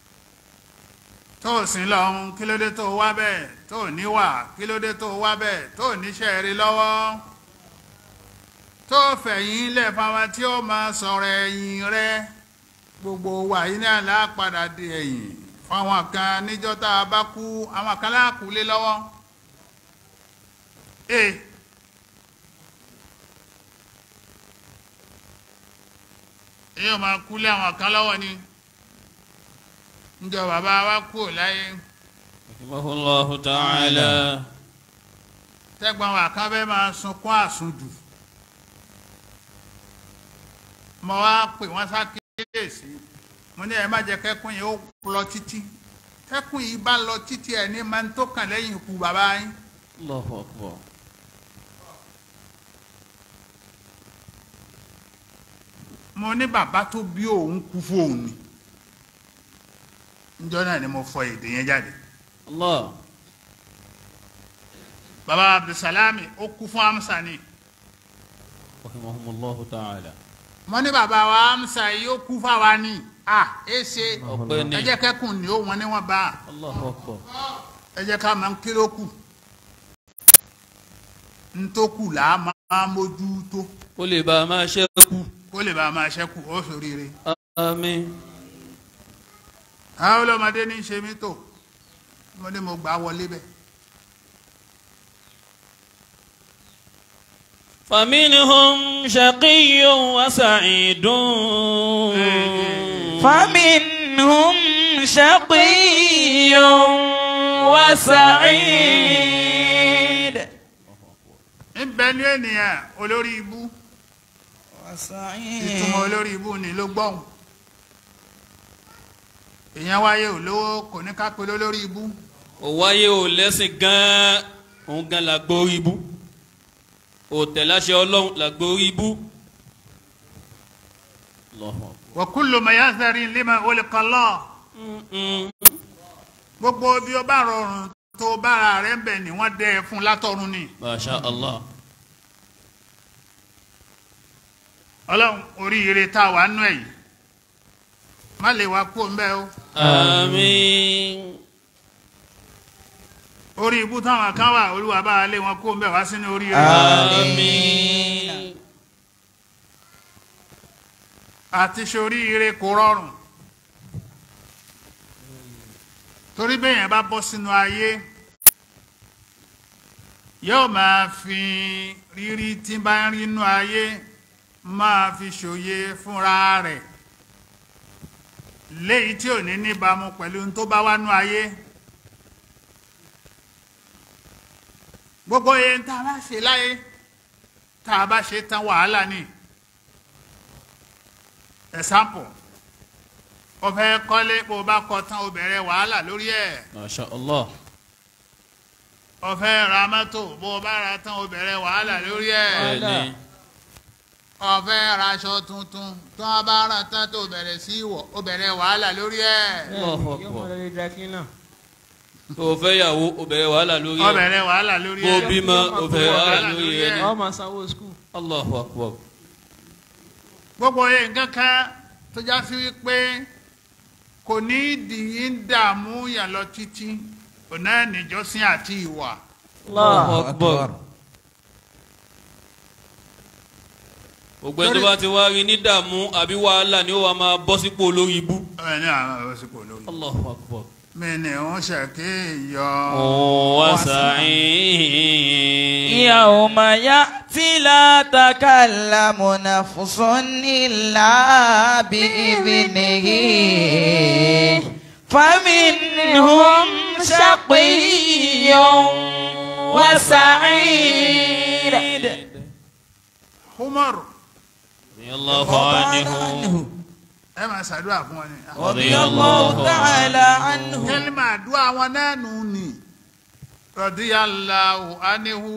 tó sin lọ́hún kí ló dé tó wá bẹ́ẹ̀ tó níwà kí ló dé tó wá bẹ́ẹ̀ tó níṣẹ́ rí lọ́wọ́ tó fẹ̀yìn lẹ̀ fáwọn tí ó máa sọ̀rọ̀ ẹ̀yìn rẹ gbogbo wa yìí náà lápadà di ẹ̀yìn fáwọn kan níjọ́ tá a bá kú àwọn kan láàkú lé lọ́wọ́ ee èyí ò máa kú lé àwọn kan lọ́wọ́ ni níjọ́ bàbá wa kú ò láyé. رحمه الله تعالى tẹ́gbọ́n wa kan fẹ́ máa sunkún àsundù mo wá pè wọ́n sákèésí mo ní ẹ má jẹ́ kẹ́kùn yìí ó lọ títí kẹ́kùn yìí bá lọ títí ẹ̀ ní máa ń tó kàn lẹ́yìn ikú bàbá yín الله أكبر mo ní bàbá tó bí òun kú fóun ni níjọ́ náà ni mo fọ èdè yẹn jáde الله bàbá Abdulsalami ó kú fún Amsa ni رحمهم الله تعالى mo ní bàbá wa Amsa yìí ó kú fáwa ni à ẹ ṣe ọpẹ́ ẹ ni jẹ́ kẹ́kùn ni ó wọn ni wọ́n bá a. الله أكبر ẹ jẹ́ ká máa ń kí ló kù ń tó kù là á máa mójú tó ó lè bá a máa ṣẹ́kù kó lè bá a máa ṣẹ́kù ó ṣoríire. àmín àwọn ọlọ́mọdé ní í ṣe mí tó mo ní mo gbà á wọlé bẹ́ẹ̀. فمنهم شقي وسعيد فمنهم شقي وسعيد níbẹ̀ ní ènìyàn olórí ibú ìtumọ̀ olórí ibú ni ló gbọ́hùn èèyàn wáyé olówó kò ní ká pe lólórí ibú ó wáyé ò lẹ́sìn gan-an òun gan la gbórí ibú ò tẹ̀láṣẹ ọlọ́run la gbórí ibú. Allahu Akbar. wa kullu mayasarin lima olùkọ́lọ́ Mm-mm. gbogbo bí ó bá rọrùn tó bára rẹ̀ ń bẹ̀ ni wọ́n dẹ́ ẹ fún látọ̀run ni. Masha Allah. ọlọ́run oríire tá a wà nú ẹ̀ yìí má lè wá kó ń bẹ́ o Àmín. orí ibú táwọn kan wà olúwa bá a lé wọn kó ń bẹ́ wá sínú oríire Àmín. àti ṣoríire kò rọrùn torí bẹ́yẹn bá bọ́ sínú ayé yóò máa fi rírí tí bá ń rí inú ayé máa fi ṣòye fúnra rẹ̀ léyìí tí ò ní níbàámu pẹ̀lú ohun tó bá wá nú ayé gbogbo yẹn tá a bá ṣe láyé tá a bá ṣe tán wàhálà ni example o fẹ́ kọ́lé bó o bá kọ́ tán o bẹ̀rẹ̀ wàhálà lórí ẹ̀ masha allah o fẹ́ ra mọ́tò bó o bá ra tán o bẹ̀rẹ̀ wàhálà lórí ẹ̀ bẹ́ẹ̀ni o fẹ́ raṣọ tuntun tó o bá ra tán tó o bẹ̀rẹ̀ sí í wọ̀ o bẹ̀rẹ̀ wàhálà lórí ẹ̀ Allahu yóò Akbar. mọ lórí dry cleaner. tó o fẹ́ yàwó o bẹ̀rẹ̀ wàhálà lórí o ẹ̀ bẹ̀rẹ̀ wàhálà lórí bó o ẹ̀ bímọ o bẹ̀rẹ̀ wàhálà wàhálà lórí lórí ẹ̀ ni ẹ̀. ọ máa sanwó skul. Allahu Akbar. gbogbo yẹn nǹkan kan tó já sí wípé kò ní ìdí ń dààmú yàn lọ títí ọ̀nà níjọ́sìn àti ìwà Allahu Akbar. gbogbo ẹni tó bá ti wá rí ní dààmú àbí wàhálà ni ó wà máa bọ́ sípò olórí ibú. ẹ̀ ní àwọn òsìkò lórí. Allahu Akbar. mi ni ń ṣèkéyọ. wa sa'in. يوم يأتي لا تكلم نفس إلا بإذنه فمنهم شقي وسعيد Umar Radiyallahu anhu. ẹ máa ṣàdúrà fún wọn ni. رضي الله تعالى عنه kẹ́límà àdúrà wọn náà nù ní. radiyallahu anhu.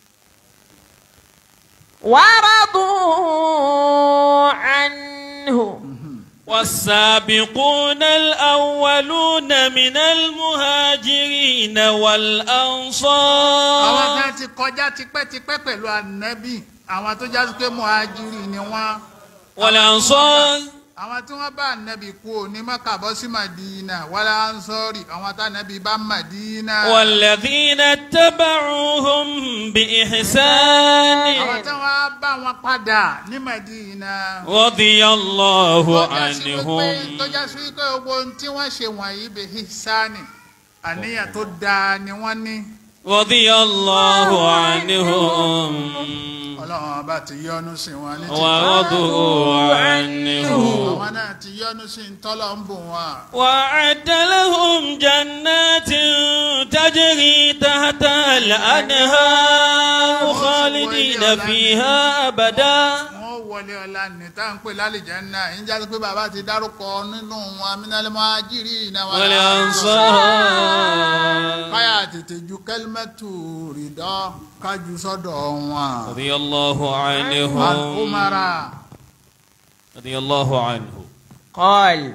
ورضوا عنه والسابقون الأولون من المهاجرين àwọn والأنصار kan ti kọjá tipẹ́tipẹ́ pẹ̀lú ànábì àwọn tó jásí pé muhajiri ni wọ́n. والأنصار àwọn tí wọ́n bá ànábì kú ò ní Mákà bọ́ sí Màdínà wàlá ansọ́rì àwọn tá ànábì bá Màdínà. والذين اتبعوهم بإحسان àwọn tí wọ́n bá wọn padà ní Màdínà. رضي الله tó jásí wípé عنهم tó jásí wípé gbogbo ohun tí wọ́n ṣe wọ̀nyí bẹ̀ hísánì àníyàn tó dáa ni wọ́n ní. رضي الله عنهم ọlọ́run ọba ti yọ́nú sí wọn ní títí. ورضوا عنه àwọn náà ti yọ́nú sí ń tọ́lọ̀ ń bù wọn. وأعد لهم جنات تجري تحتها الأنهار خالدين فيها أبدا wọ́n wọlé ọlá ní tá à ń pè lálejò náà ń jáde pé bàbá ti dárúkọ nínú wọn amínálẹ́mọ́ ajírí ìnáwó والأنصار káyà tètè ju kẹlímẹ́tù rìdọ́ kájú sọ́dọ̀ wọn. رضي الله عنهم umara رضي الله عنه قال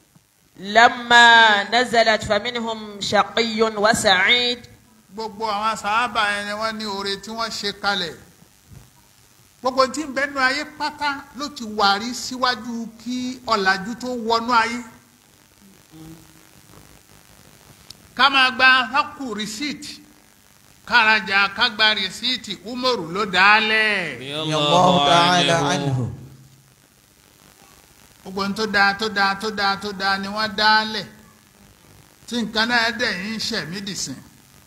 لما نزلت فمنهم شقي وسعيد gbogbo àwọn sàábà yẹn ni wọ́n ní oore tí wọ́n ṣe kalẹ̀ gbogbo tí ń bẹnu ayé pátá ló ti wàrí síwájú kí ọ̀làjú tó wọnú ayé ká máa gba hákù rìsíìtì kárajà ká gba rìsíìtì umaru ló dálẹ̀ رضي رضي الله تعالى عنه gbogbo ohun tó dáa tó dáa tó dáa tó dáa ni wọ́n dálẹ̀ tí nǹkan náà dẹ̀ ń ṣẹ̀mí dìsìn.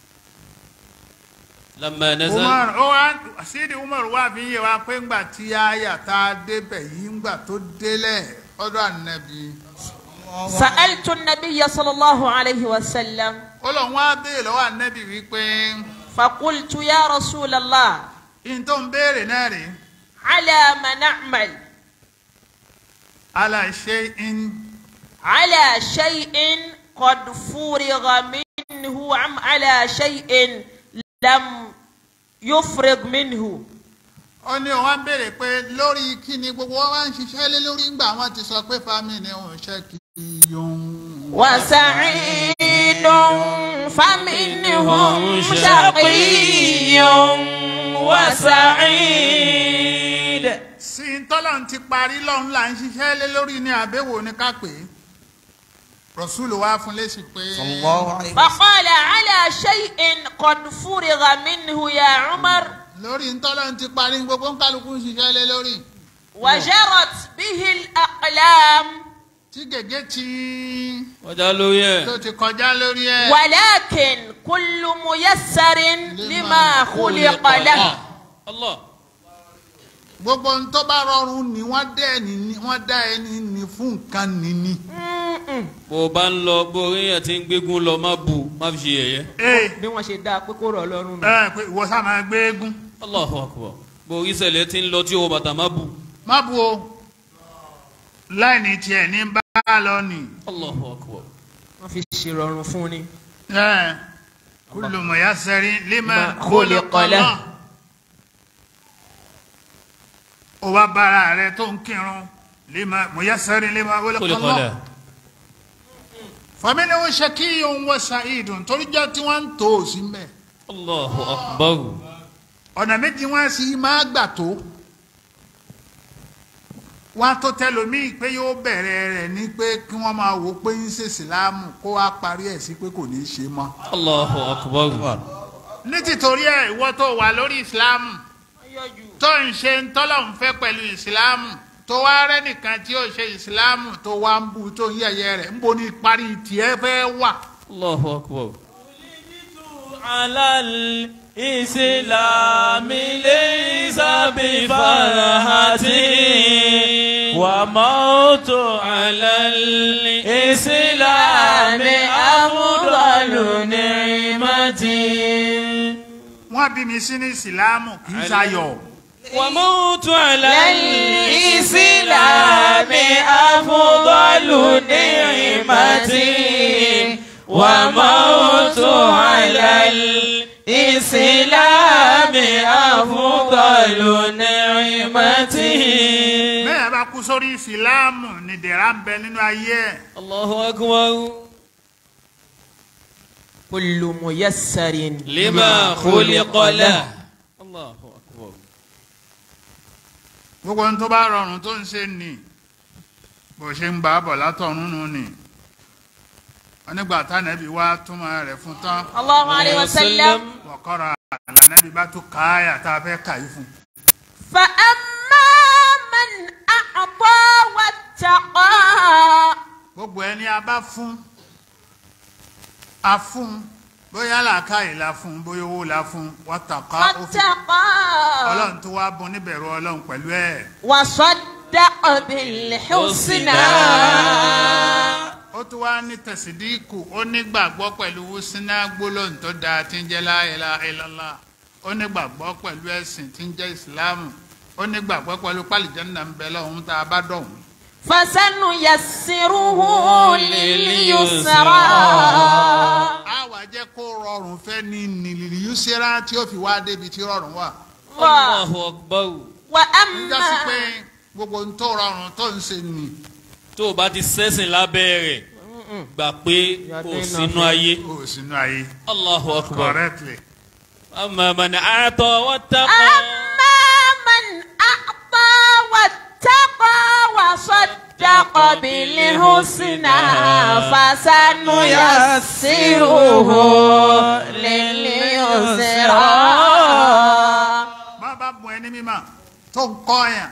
لما نزل umar ó wá sídi umar wá fi yé wa pé ńgbà tí àyà tá a débẹ̀ yìí ńgbà tó délẹ̀ ọ̀dọ̀ ànábì سألت النبي صلى الله عليه وسلم ó lọ wọ́n á béèrè lọ́wọ́ ànábì wípé فقلت يا رسول الله ihun tó ń béèrè náà rèé على ما نعمل ala shay'in على شيء قد فرغ منه أم على شيء لم يفرغ منه ó ní wọ́n á béèrè pé lórí kí ni gbogbo wọn wá ń ṣiṣẹ́ lé lórí ńgbà wọn ti sọ pé fámìlì òun ṣe kì í yọ̀hún. وسعيد فمنهم شقي وسعيد sí i tọ́lọ̀ ti parí lọ́hún là ń ṣiṣẹ́ lé lórí ní àbẹ̀wò ní ká pè é rọ̀ṣúlù wá fún lésì pé صلى الله عليه وسلم فقال على شيء قد فرغ منه يا عمر lórí ntọ́lọ́ ti parí gbogbo ń kálukú ń ṣiṣẹ́ lé lórí. وجرت به الأقلام tí gègé ti ọjà lórí ẹ̀ tó ti kọjá lórí ẹ̀. ولكن كل ميسر لما خلق له Allah gbogbo ohun tó bá rọrùn ni wọ́n dá ẹni ní wọ́n dá ẹni ní fún nǹkan nìní. bó o bá ń lọ bó o rí yẹn tí ń gbégún lọ má bu má fi ṣe yẹ̀yẹ́. ee bí wọ́n ṣe dáa pé kó rọ̀ lọ́rùn nù. ẹ pé ìwọ sá máa gbé eégún Allahu akbar bó o rí ṣẹlẹ̀ tí ń lọ tí o bàtà má bu. má bu o láìní tiẹ̀ ní bá a lọ nì. Allahu akbar wọ́n fi ṣèrọ̀rùn fún ni. ẹ kullu muyassarin lima Lima khuliqa khuliqa lah. lah. o wá bára rẹ tó ń kírun lima muyassarin lima kó lè khuliqa kọ́lẹ̀. lah. faminhu shaqiyyun wa sa'idun torí jẹ́ tí wọ́n ń tó o sí mbẹ́. Allahu akbar ọ̀nà méjì wọn sì máa gbà tó wọn tó tẹlòmíì pé yóò bẹ̀rẹ̀ rẹ̀ ní pé kí wọ́n máa wò ó pé ń ṣe ìsìláàmù kó wá parí ẹ̀ sí pé kò ní í ṣe mọ́. Allahu akbar ní tìtorí ẹ̀ ìwọ tó wà lórí ìsìláàmù tó ń ṣe ń tọ́lọ̀ ń fẹ́ pẹ̀lú ìsìláàmù tó wá rẹ́ nìkan tí ó ṣe ìsìláàmù tó wá ń bu tó ń yẹ̀yẹ́ rẹ̀ ń bo ní parí tiẹ̀ fẹ́ wà. Allahu akbar. على الإسلام ليس بفرحة وموت على الإسلام أفضل نعمة wọ́n bí mi sí ní ìsìláàmù kì í ṣayọ̀. وموت على الإسلام أفضل نعمة وموت على الإسلام أفضل نعمة bẹ́ẹ̀ bá kú sórí ìsìláàmù ni dẹ̀ra ń bẹ nínú ayé ẹ̀. Allahu akbar كل ميسر lima khuliqa lah. Allahu akbar. gbogbo ohun tó bá rọrùn tó ń ṣe nì bó ṣe ń bá a bọ̀ látọ̀run nù nì onígbà tánàbí wá túmọ̀ rẹ̀ fún tán الله عليه وسلم wọ̀kọ́ra àlànàbí bá tún káyà tá a fẹ́ kà yí fún. فأما من أعطى واتقى gbogbo ẹni a bá fún a fún bóyá làákàyè la fún bóyá owó la fún wọ́tàkà ó fi واتقى ọlọ́run tó wá bùn níbẹ̀rù ọlọ́run pẹ̀lú ẹ̀ وصدق بالحسنى ó tún wá ní tẹ̀sídíìkù ó nígbàgbọ́ pẹ̀lú wúsínà gbólóhùn tó dáa tí ń jẹ́ la ilaha illallah ó nígbàgbọ́ pẹ̀lú ẹ̀sìn tí ń jẹ́ ìsìláàmù ó nígbàgbọ́ pẹ̀lú pálíjẹ́nà ń bẹ lọ́hùn tá a bá dọ̀hún. فسنيسره لليسرى a wà jẹ́ kó rọrùn fẹ́ ní nìlìlì yusera tí ó fi wá débi tí rọrùn wà. Allahu akbar. ń jásí pé وأما gbogbo ohun tó rọrùn tó ń ṣe nì tó o bá ti sẹ́sìn lábẹ́ rẹ̀ gbà pé o sínú ayé. ó sínú ayé Allahu akbar. correctly. amma man a'ta wattaqa. أما من أعطى واتقى وصدق بالحسنى فسنيسره لليسرى bá bá bùn ẹni mímọ̀ tó ń kọ́ yàn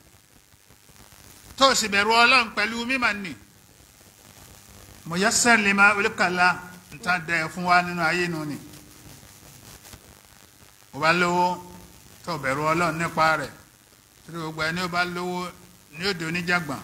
tó sì bẹ̀rù ọlọ́run pẹ̀lú mímọ̀ nì mo yẹ sẹ́ẹ̀lì máa olùkàlà níta dẹ̀ fún wa nínú ayé nu ni ó bá lówó tó bẹ̀rù ọlọ́run nípa rẹ̀ tí gbogbo ẹni ó bá lówó ní òde oníjàgbọ̀n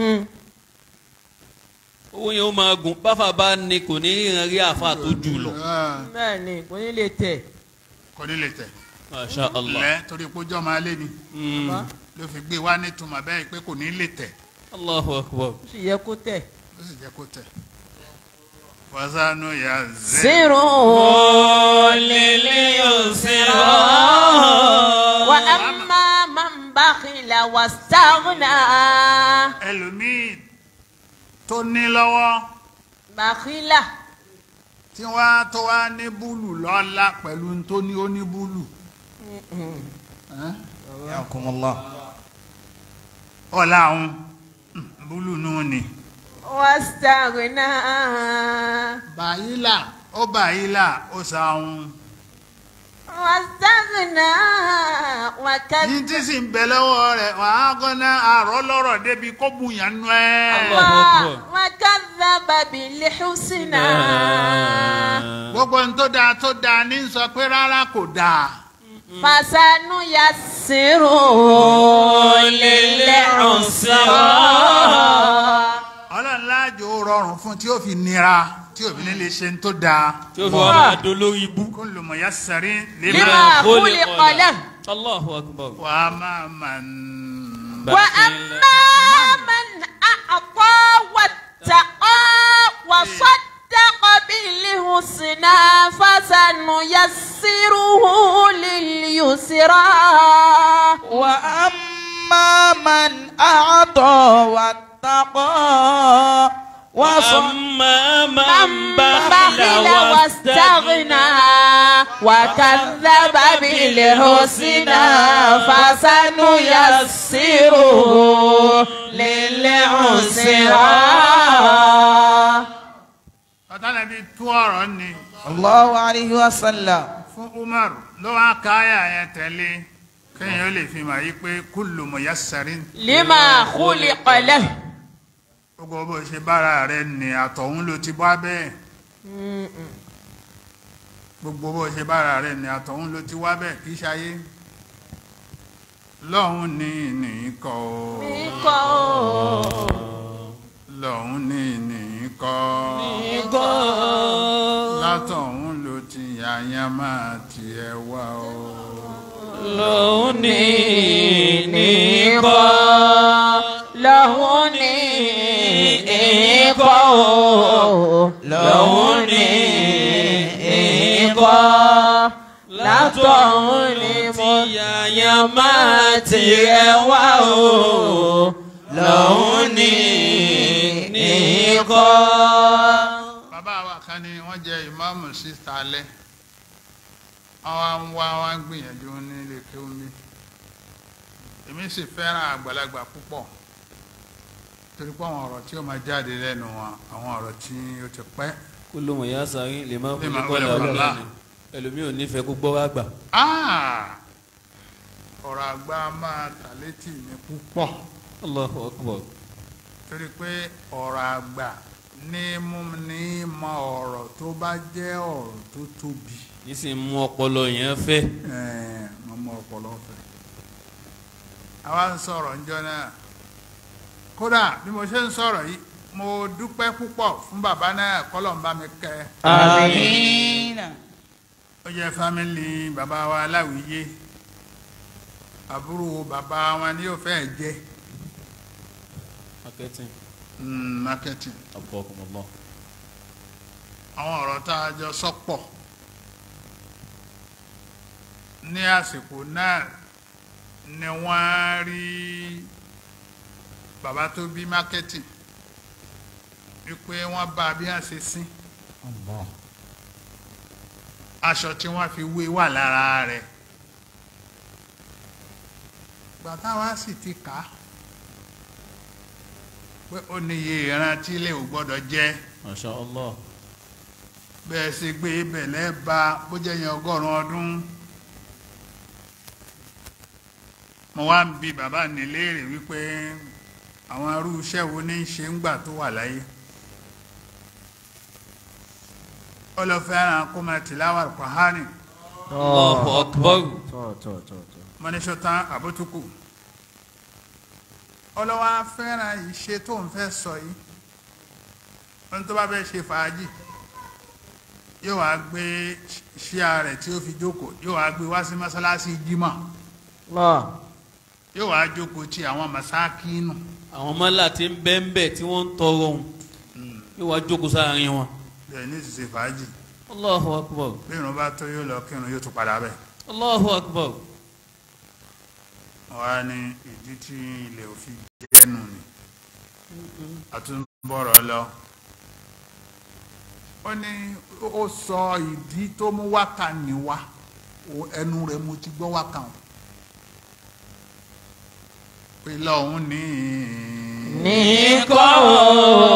owó yẹn ó máa gùn báfà bá ní kò ní ìran rí àfa tó jù lọ. bẹ́ẹ̀ ni kò ní lè tẹ̀. kò ní lè tẹ̀ masha allah. lẹ́ torí pé ojú ọmọ alẹ́ ni Mm. ló fi gbé wá nítumọ̀ bẹ́ẹ̀ pé kò ní lè tẹ̀ allahu akbar. ó sì yẹ kó tẹ̀. ó sì jẹ́ kó tẹ̀ wàzánù yà zẹ́. سروا لليسرى وأما من بخل واستغنى ẹlòmíì tó ní lọ́wọ́ بخل tí wọ́n á tó wá ní búlù lọ́la pẹ̀lú tó ní ó ní búlù. Ẹ́n? Yakumullah. ọ̀la àwọn búlù nù ni. واستغنى bàyílà ó bàyílà ó sàún. واستغنى واستغنى yín وكذب tí sì ń bẹ lọ́wọ́ rẹ̀ wàá gọ́nà àrọ́ lọ́rọ̀ débi kó bùyàn nù ẹ́. Allahu Akbar. وكذب بالحسنى gbogbo ohun tó dáa tó dáa ní sọ pé rárá kò dáa. فسنيسره للعسرى ọlọ́run láàjò ó rọrùn fún tí ó fi nira tí òbí ní lè ṣe ń tó dáa. tí ó fi wá máa dolórí ibú. kullu muyassarin لما lima خلق له Allahu Akbar. wa ma man. وأما من أعطى واتقى وصدق بالحسنى فسنيسره لليسرى وأما من أعطى واتقى وصدق وأما من من بخل بخل واستغنى وكذب بالحسنى فسنيسره للعسرى ọ̀tá bí tú ọ̀rọ̀ ni الله عليه وسلم fún Umar ló wá káyà yẹn tẹ̀lé kéèyàn ó lè fi mà yí pé kullu muyassarin. لما خلق له gbogbo bó ṣe bára rẹ ní àtọ̀hún ló ti bá bẹ́ẹ̀ gbogbo bó ṣe bára rẹ ní àtọ̀hún ló ti wá bẹ́ẹ̀ kì í ṣayé lọ́hún ní nìkọ́ lọ́hún ní nìkọ́ látọ̀hún ló ti yàyàn máa tiẹ̀ wá o. lónìí nìkọ́ lọ́hún ní ìkọ́ lọ́hún ní ìkọ́ látọ̀hún ní mo yàn máa tiẹ̀ wá o lọ́hún ní ìkọ́. bàbá wa kan ni wọ́n jẹ ìmáàmù síta alẹ́ wọ́n wá ń wá wá ń gbìyànjú nílé kéwúmí èmi sì fẹ́ràn àgbàlagbà púpọ̀ torí pé àwọn ọ̀rọ̀ tí ó máa jáde lẹ́nu wọn àwọn ọ̀rọ̀ tí ó ti pẹ́ kúlò mọ̀ yá sáré lè má Lè kú má kọ́ wọlé làwọn wàlá. lónìí ẹlòmíì ò nífẹ̀ẹ́ kó gbọ́ wá gbà. Ah! ọ̀rọ̀ àgbà máa tà létí mi púpọ̀ Allahu Akbar. torí pé ọ̀rọ̀ àgbà ní mú ní mọ ọ̀rọ̀ tó bá jẹ́ ọ̀rọ̀ tó tóbi nísìnyí mú ọpọlọ yẹn fẹ́. Ẹ̀ẹ̀, mo mọ ọpọlọ fẹ́ àwa ń sọ̀rọ̀ ńjọ́ náà kódà bí mo ṣe ń sọ̀rọ̀ yìí mo dúpẹ́ púpọ̀ fún bàbá náà kọ́lọ̀ ń bá mi kẹ́ ẹ. آمين ó jẹ́ fámìlì bàbá wa aláwìyé àbúrò bàbá wa ni yóò fẹ́ jẹ́ marketing mm, marketing abọ́kùnmọ́lọ́. àwọn ọ̀rọ̀ tá a jọ sọ́pọ̀ ní àsìkò náà ni wọ́n rí bàbá tó bí marketing wípé wọ́n bá bí wọ́n ṣe sín aṣọ tí wọ́n fi wé wà lára rẹ̀ gbàtà wa sì ti kà á pé ó níye ìran tí ilé ò gbọ́dọ̀ jẹ́ masha allah. bẹ́ẹ̀ ṣe gbé bẹ̀lẹ́ ba bó jẹ́ yẹn ọgọ́rùn-ún ọdún mo wá ń bi bàbá ní léèrè wípé àwọn arú iṣẹ́ wo ní í ṣe ń gbà tó wà láyé ó lọ fẹ́ràn kó máa tìláwà kọ́hánì Allahu akbar. mo ní ṣọ́tán àbótúkù ọlọ́wọ́ fẹ́ràn ìṣe tó ń fẹ́ sọ yìí ohun tó bá fẹ́ ṣe fàájì yóò wá gbé ṣíà rẹ̀ tí ó fi jókòó yóò wá gbé wá sí mọ́sálásí jímọ̀ yóò wá jókòó tí àwọn màsákínù àwọn mọ́là tí ń bẹ́ ń bẹ̀ tí wọ́n ń tọrọ ohun yóò wá jókòó sáàrin wọn. bẹ́ẹ̀ ní ìṣiṣẹ́ fàájì Allahu akbar. bí irun bá tó yóò lọ kírun yóò tún padà bẹ̀. Allahu akbar. wọ́n á ní ìdí tí ilẹ̀ òfin jẹ́nu ni àtúnbọ̀rọ̀ lọ. ó ní ó sọ ìdí tó mú wákà ní wá O- ẹnu rẹ̀ mo ti gbọ́ wákà wọn. pé lọ́hún ní. Nìkọ́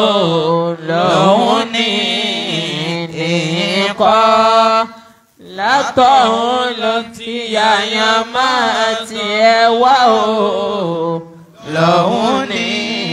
lòun ní nìkọ́ látọ̀hún ló ti yàyàn máa tiẹ̀ wá o lọ́hún ní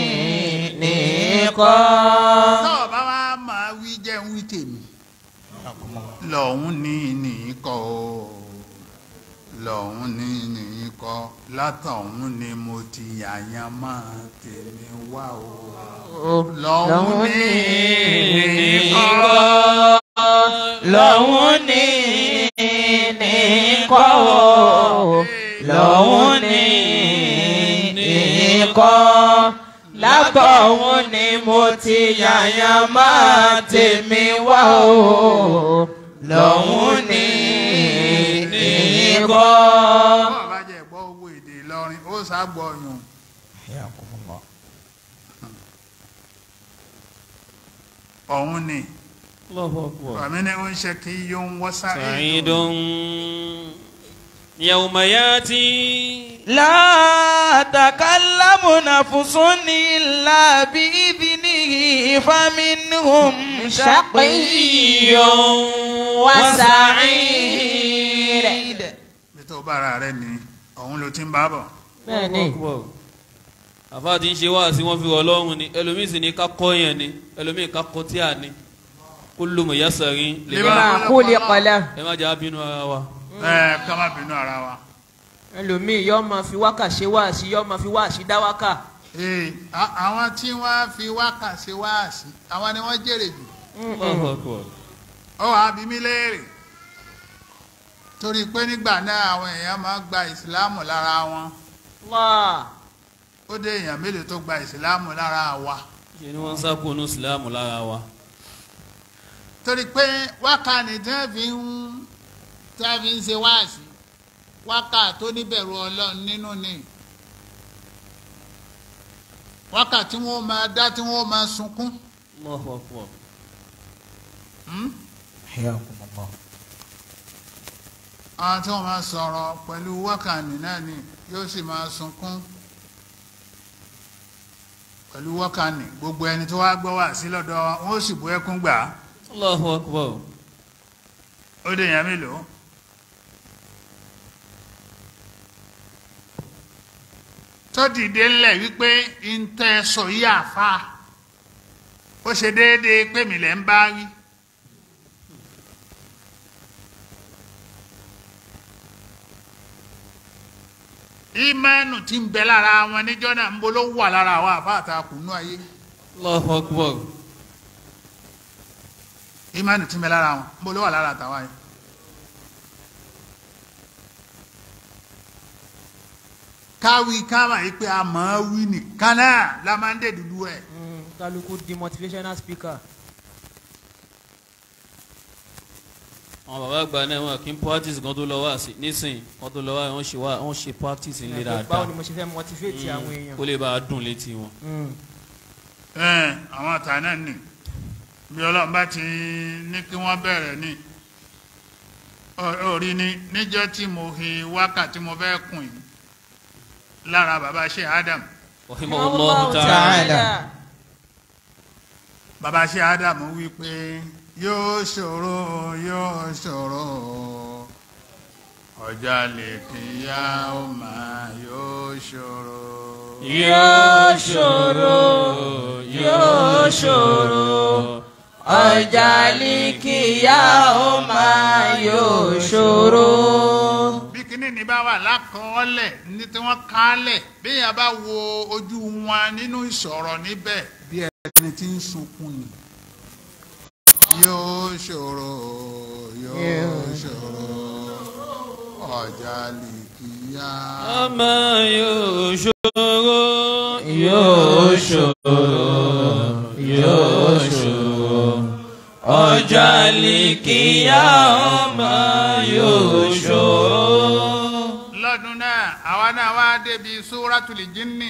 nìkan. tó o bá wá máa wí jẹ́ ń wí tèmi lọ́hún ní nìkọ́ o lọ́hún ní nìkọ́ látọ̀hún ni mo ti yàyàn máa tèmi wá o lọ́hún ní nìkọ́ lọ́hún ní nìkan o lọ́hún ní nìkan látọ̀hún ni mo ti yàyàn máa tèmi wá o lọ́hún ní nìkan. bọ́ ọ bá jẹ́ gbọ́ owó èdè Ìlọrin ó ságbọ́ yùn ọ̀hún ni Allahu akbar. àmì ni ó ń ṣe kí yóò ń wọ́sà سعيد يوم ياتي لا تكلم نفس إلا بإذنه فمنهم شقي وسعيد bí tó bára rẹ ni ọ̀hún ló ti ń bá bọ̀ bẹ́ẹ̀ni àfa ti ń ṣe wá sí wọn fi ọlọ́run ni ẹlòmíì sì ní ká kọ́ yẹn ni ẹlòmíì ká kọ́ tí a ní kullu muyassarin lima máa kú lè kọlẹ̀ ẹ má jà á bínú ara wa. ẹ ká má bínú ara wa ẹlòmíì yóò máa fi wákà ṣe wáàsí yóò máa fi wáàsí dá wákà. ee a- àwọn tí wọ́n fi wákà ṣe wáàsí àwọn ni wọ́n jèrè jù Allahu akbar. ó wàá bí mí léèrè torí pé nígbà náà àwọn èèyàn máa gba ìsìláàmù lára wọn wá ó dé èèyàn mélòó tó gba ìsìláàmù lára wa ṣe ni wọ́n ń sákòónú ìsìlámù lára wa. torí pé wákà ni tí wọ́n fi ń tí wọ́n fi ń ṣe wáàsí wákà tó níbẹ̀rù ọlọ́run nínú ni wákà tí wọ́n máa dá tí wọ́n máa sunkún. Allahu akbar. Hmm? حياكم الله àwọn tí wọ́n máa sọ̀rọ̀ pẹ̀lú wákàní náà ni yóò sì máa sunkún pẹ̀lú wákàní gbogbo ẹni tó wá gbọ́ wá sí lọ́dọ̀ wa, wọn ó sì bú ẹkún gbà á Allahu akbar. ó dé èèyàn mélòó. tó dìde ńlẹ̀ wípé ntẹ́ sọ yí àfa ó ṣe déédéé pé mi lẹ̀ ń bá wí. ìmánu tí ń bẹ lára wọn níjọ́ náà ń bolo wà lára àwọn àfa àtàkùnú ayé Allahu akbar. ìmánu tí ń bẹ lára wọn ń bolo wà lára àtàwọn ayé. káwí káwá yìí pé a máa wí nìkan náà la máa ń dé dúdú ẹ̀. kálukú di motivational speaker. àwọn bàbá àgbà náà wọn kì í practice kan tó lọ wá sí nísìnyí kan tó lọ wá wọn ṣe wá wọn ṣe practice ńlẹ báwo dáadáa ni mo ṣe fẹ́ motivate àwọn èèyàn. kó lè bá a dùn létí wọn. Mm. ẹ àwọn àtà náà nì bí ọlọ́run bá ti ní kí wọ́n bẹ̀rẹ̀ ní orí ni níjọ́ tí mo fi wákàtí mo fẹ́ kùn yìí lára bàbá ṣe Adam rahimahullahu ta'ala. bàbá ṣe Adam wí pé yóò ṣòro yóò ṣòro ọjà lè kíyà ó máa yóò ṣòro. yóò ṣòro yóò ṣòro ọjà líkìyà ó máa yóò ṣòro. bí kinní ní bá wà lákọọ́lẹ̀ ní tí wọ́n kálẹ̀ bí èèyàn bá wo ojú wọn nínú ìsọ̀rọ̀ níbẹ̀ bí ẹni tí ń sunkún ni. yóò ṣòro yóò ṣòro ọjà lè kíyà. àmà yóò ṣòro yóò ṣòro yóò ṣòro ọjà líkìyà ó máa yóò ṣòro. lọ́dún náà àwa náà wá débi súrátùlì jínní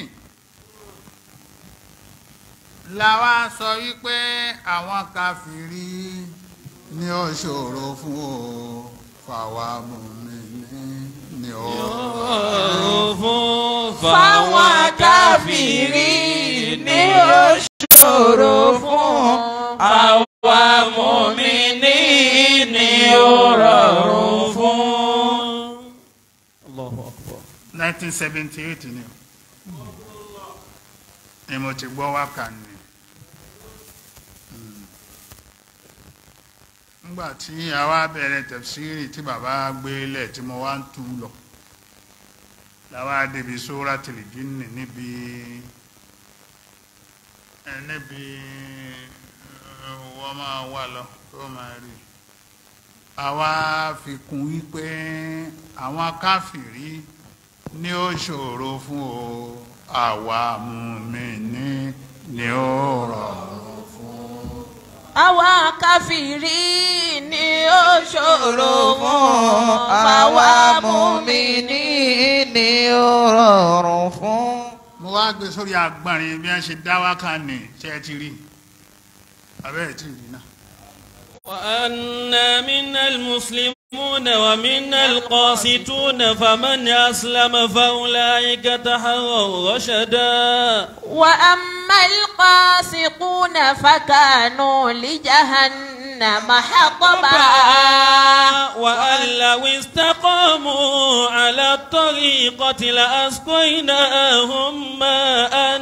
làwa sọ wípé àwọn kàfìrí ní ó ṣòro fún o fàwa mùmínì ní ó ọ̀rọ̀ fún fáwọn káfíìrì ní ó ṣòro fún àwa mùmíní ní ó rọrùn nineteen seventy eight ni ni mo ti gbọ́ wákà ni Mm. nígbà tí a wá bẹ̀rẹ̀ tẹ̀síìrì tí bàbá gbé lẹ̀ tí mo wá ń tú lọ làwa débi suratul jinni níbi ẹ níbi ẹ, wọ́n máa wà lọ tó máa rí àwa fi kún wípé àwọn káfìrí ní ó ṣòro fún o àwa mùmíní ni ó rọrùn fún. Àwọn káfìrí ni ó ṣòro fún àwa mùmíní ni ó rọrùn fún. mo wá gbé sórí agbọ̀nrin bí wọ́n ṣe dá wákà ní ṣe é ti rí abẹ́rẹ́ tí ì rí náà. وأنا منا المسلمون ومنا القاسطون فمن أسلم فأولئك تحروا رشدا وأما القاسطون فكانوا لجهنم حطبا وأن لو استقاموا على الطريقة لأسقيناهم ماء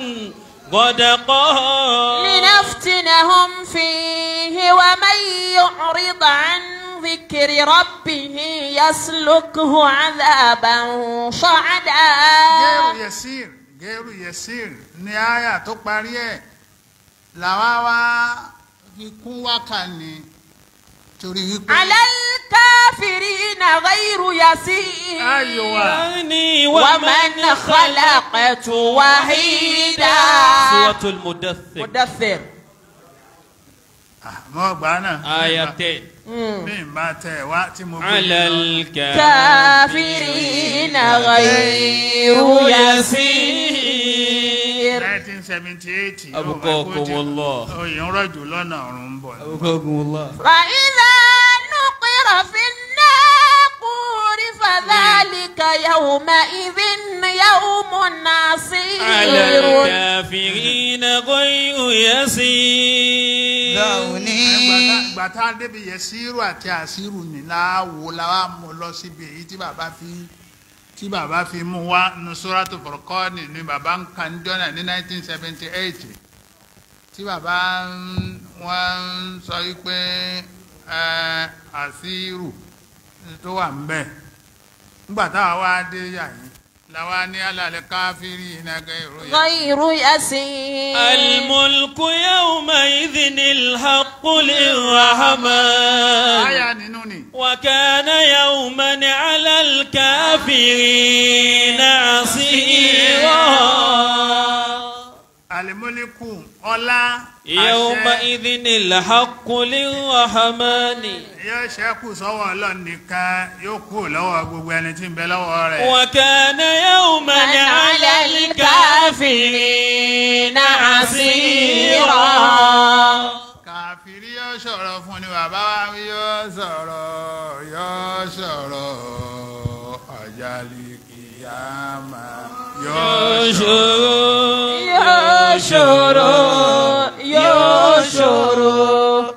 غدقا لنفتنهم فيه ومن يعرض عن ذكر ربه يسلكه عذابا صعدا gẹ́rù yẹsìr gẹ́rù yẹsìr ní àyà tó parí ẹ̀ làwa wá fi kún wákà ní torí wípé. على الكافرين غير يسير أيوة. يعني ومن خلقت وحيدا سورة المدثر مدثر àmọ́ ọgbà náà. آية 10 bí n bá tẹ̀ wá tí mo. على الكافرين كافرين غير يسير nineteen seventy eight. أبقاكم الله. oyè ń rọ̀jò lọ́nà ọ̀run ń bọ̀. أبقاكم الله فإذا نقر في الناقور فذلك يومئذ يوم على عسير الكافرين غير يسير Dàwùní. ìgbà tá a débi yẹsìrù àti àṣírù ní láwo làwa mú lọ síbi èyí tí bàbá fi tí bàbá fi mú wá nusratu furqani ní bàbá ń kan jọ́nà ní nineteen seventy eight tí bàbá ń- wọ́n ń sọ wípé ẹ, àṣírù tó wà ń bẹ̀ nígbà táwa wá dé yàyín làwa ní alàlẹ́ káfírí ìnagẹ́ ìròyìn. غير يسير الملك يومئذ الحق للرحمن àyà nínú ni. وكان يوما على الكافرين عسيرا àlìmọ́lẹ́kù ọlá àṣẹ يومئذ الحق للرحمن yóò ṣẹ́kù sọ́wọ́ ọlọ́run nìkan yóò kú lọ́wọ́ gbogbo ẹni tí ń bẹ lọ́wọ́ rẹ̀. وكان يوما على الكافرين عسيرا kàfírí yóò sọ̀rọ̀ fún ni bàbá wa wí yóò sọ̀rọ̀ yóò sọ̀rọ̀ àjálì kìyàmà yóò sọ̀rọ̀. يشرو يشرو يشرو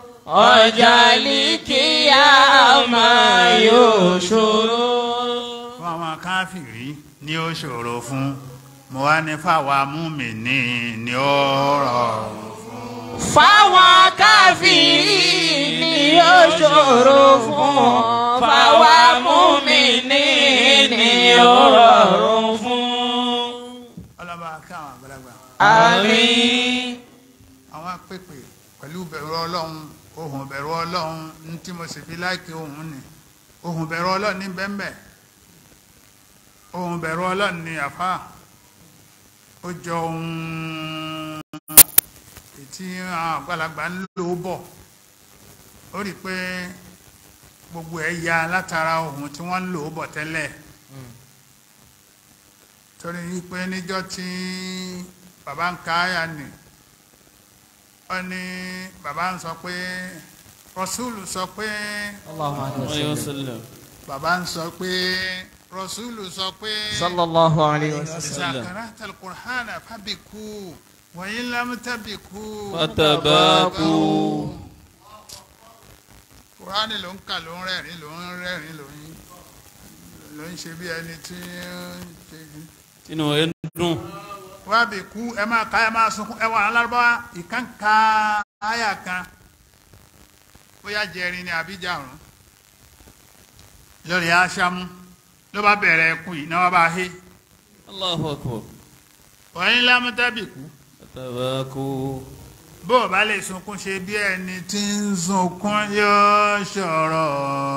ọjàlíkìyàmá يشرو fún àwọn káfírí ni ó ṣòro fún mo wá ní fáwa múmi-ní ni ó rọrùn fún. fáwọn káfíìrì ni ó ṣòro fún fáwọn múmìnì ni ó rọrùn fún. ọlọ́ba káwọn àgbàlagbà. àmín. àwọn pèpè pẹ̀lú bẹ̀rù ọlọ́run ohun bẹ̀rù ọlọ́run ní tí mo sì fi láìkí ohun ni ohun bẹ̀rù ọlọ́run ní bẹ́ẹ̀mbẹ́ ohun bẹ̀rù ọlọ́run ní àfá ó jọ ohun tí àwọn àgbàlagbà ń lò bọ̀ ó rí i pé gbogbo ẹ̀ ya látara ohun tí wọ́n ń lò bọ̀ tẹ́lẹ̀ torí wípé níjọ́ tí bàbá ń ka àyà nì wọ́n ní bàbá ń sọ pé rọ́súlù sọ pé الله عليه وسلم bàbá ń sọ pé rọ́súlù sọ pé صلى الله عليه وسلم ìsàkàrà tàlùkùránà fábìkú wọ̀nyí lámútàbìkú fatabaku. kùránì ló ń kà ló ń rẹ́rìn ló ń rẹ́rìn ló ń ló ń ṣe bí ẹni tí ó ń ṣe tinú ẹ ń dùn wá bí kú ẹ máa ká ẹ máa sunkún ẹ wà ní alárúbáwá ìkànká àyà kan bóyá jẹrin ni àbí jàrún lórí aṣámú ló bá bẹ̀rẹ̀ ẹkún yìí náà wá bá hé Allahu akbar wọ́n ní lámútábì kú tabaku bó o bá lè sunkún ṣe bí ẹni tí ń sunkún yóò ṣòro.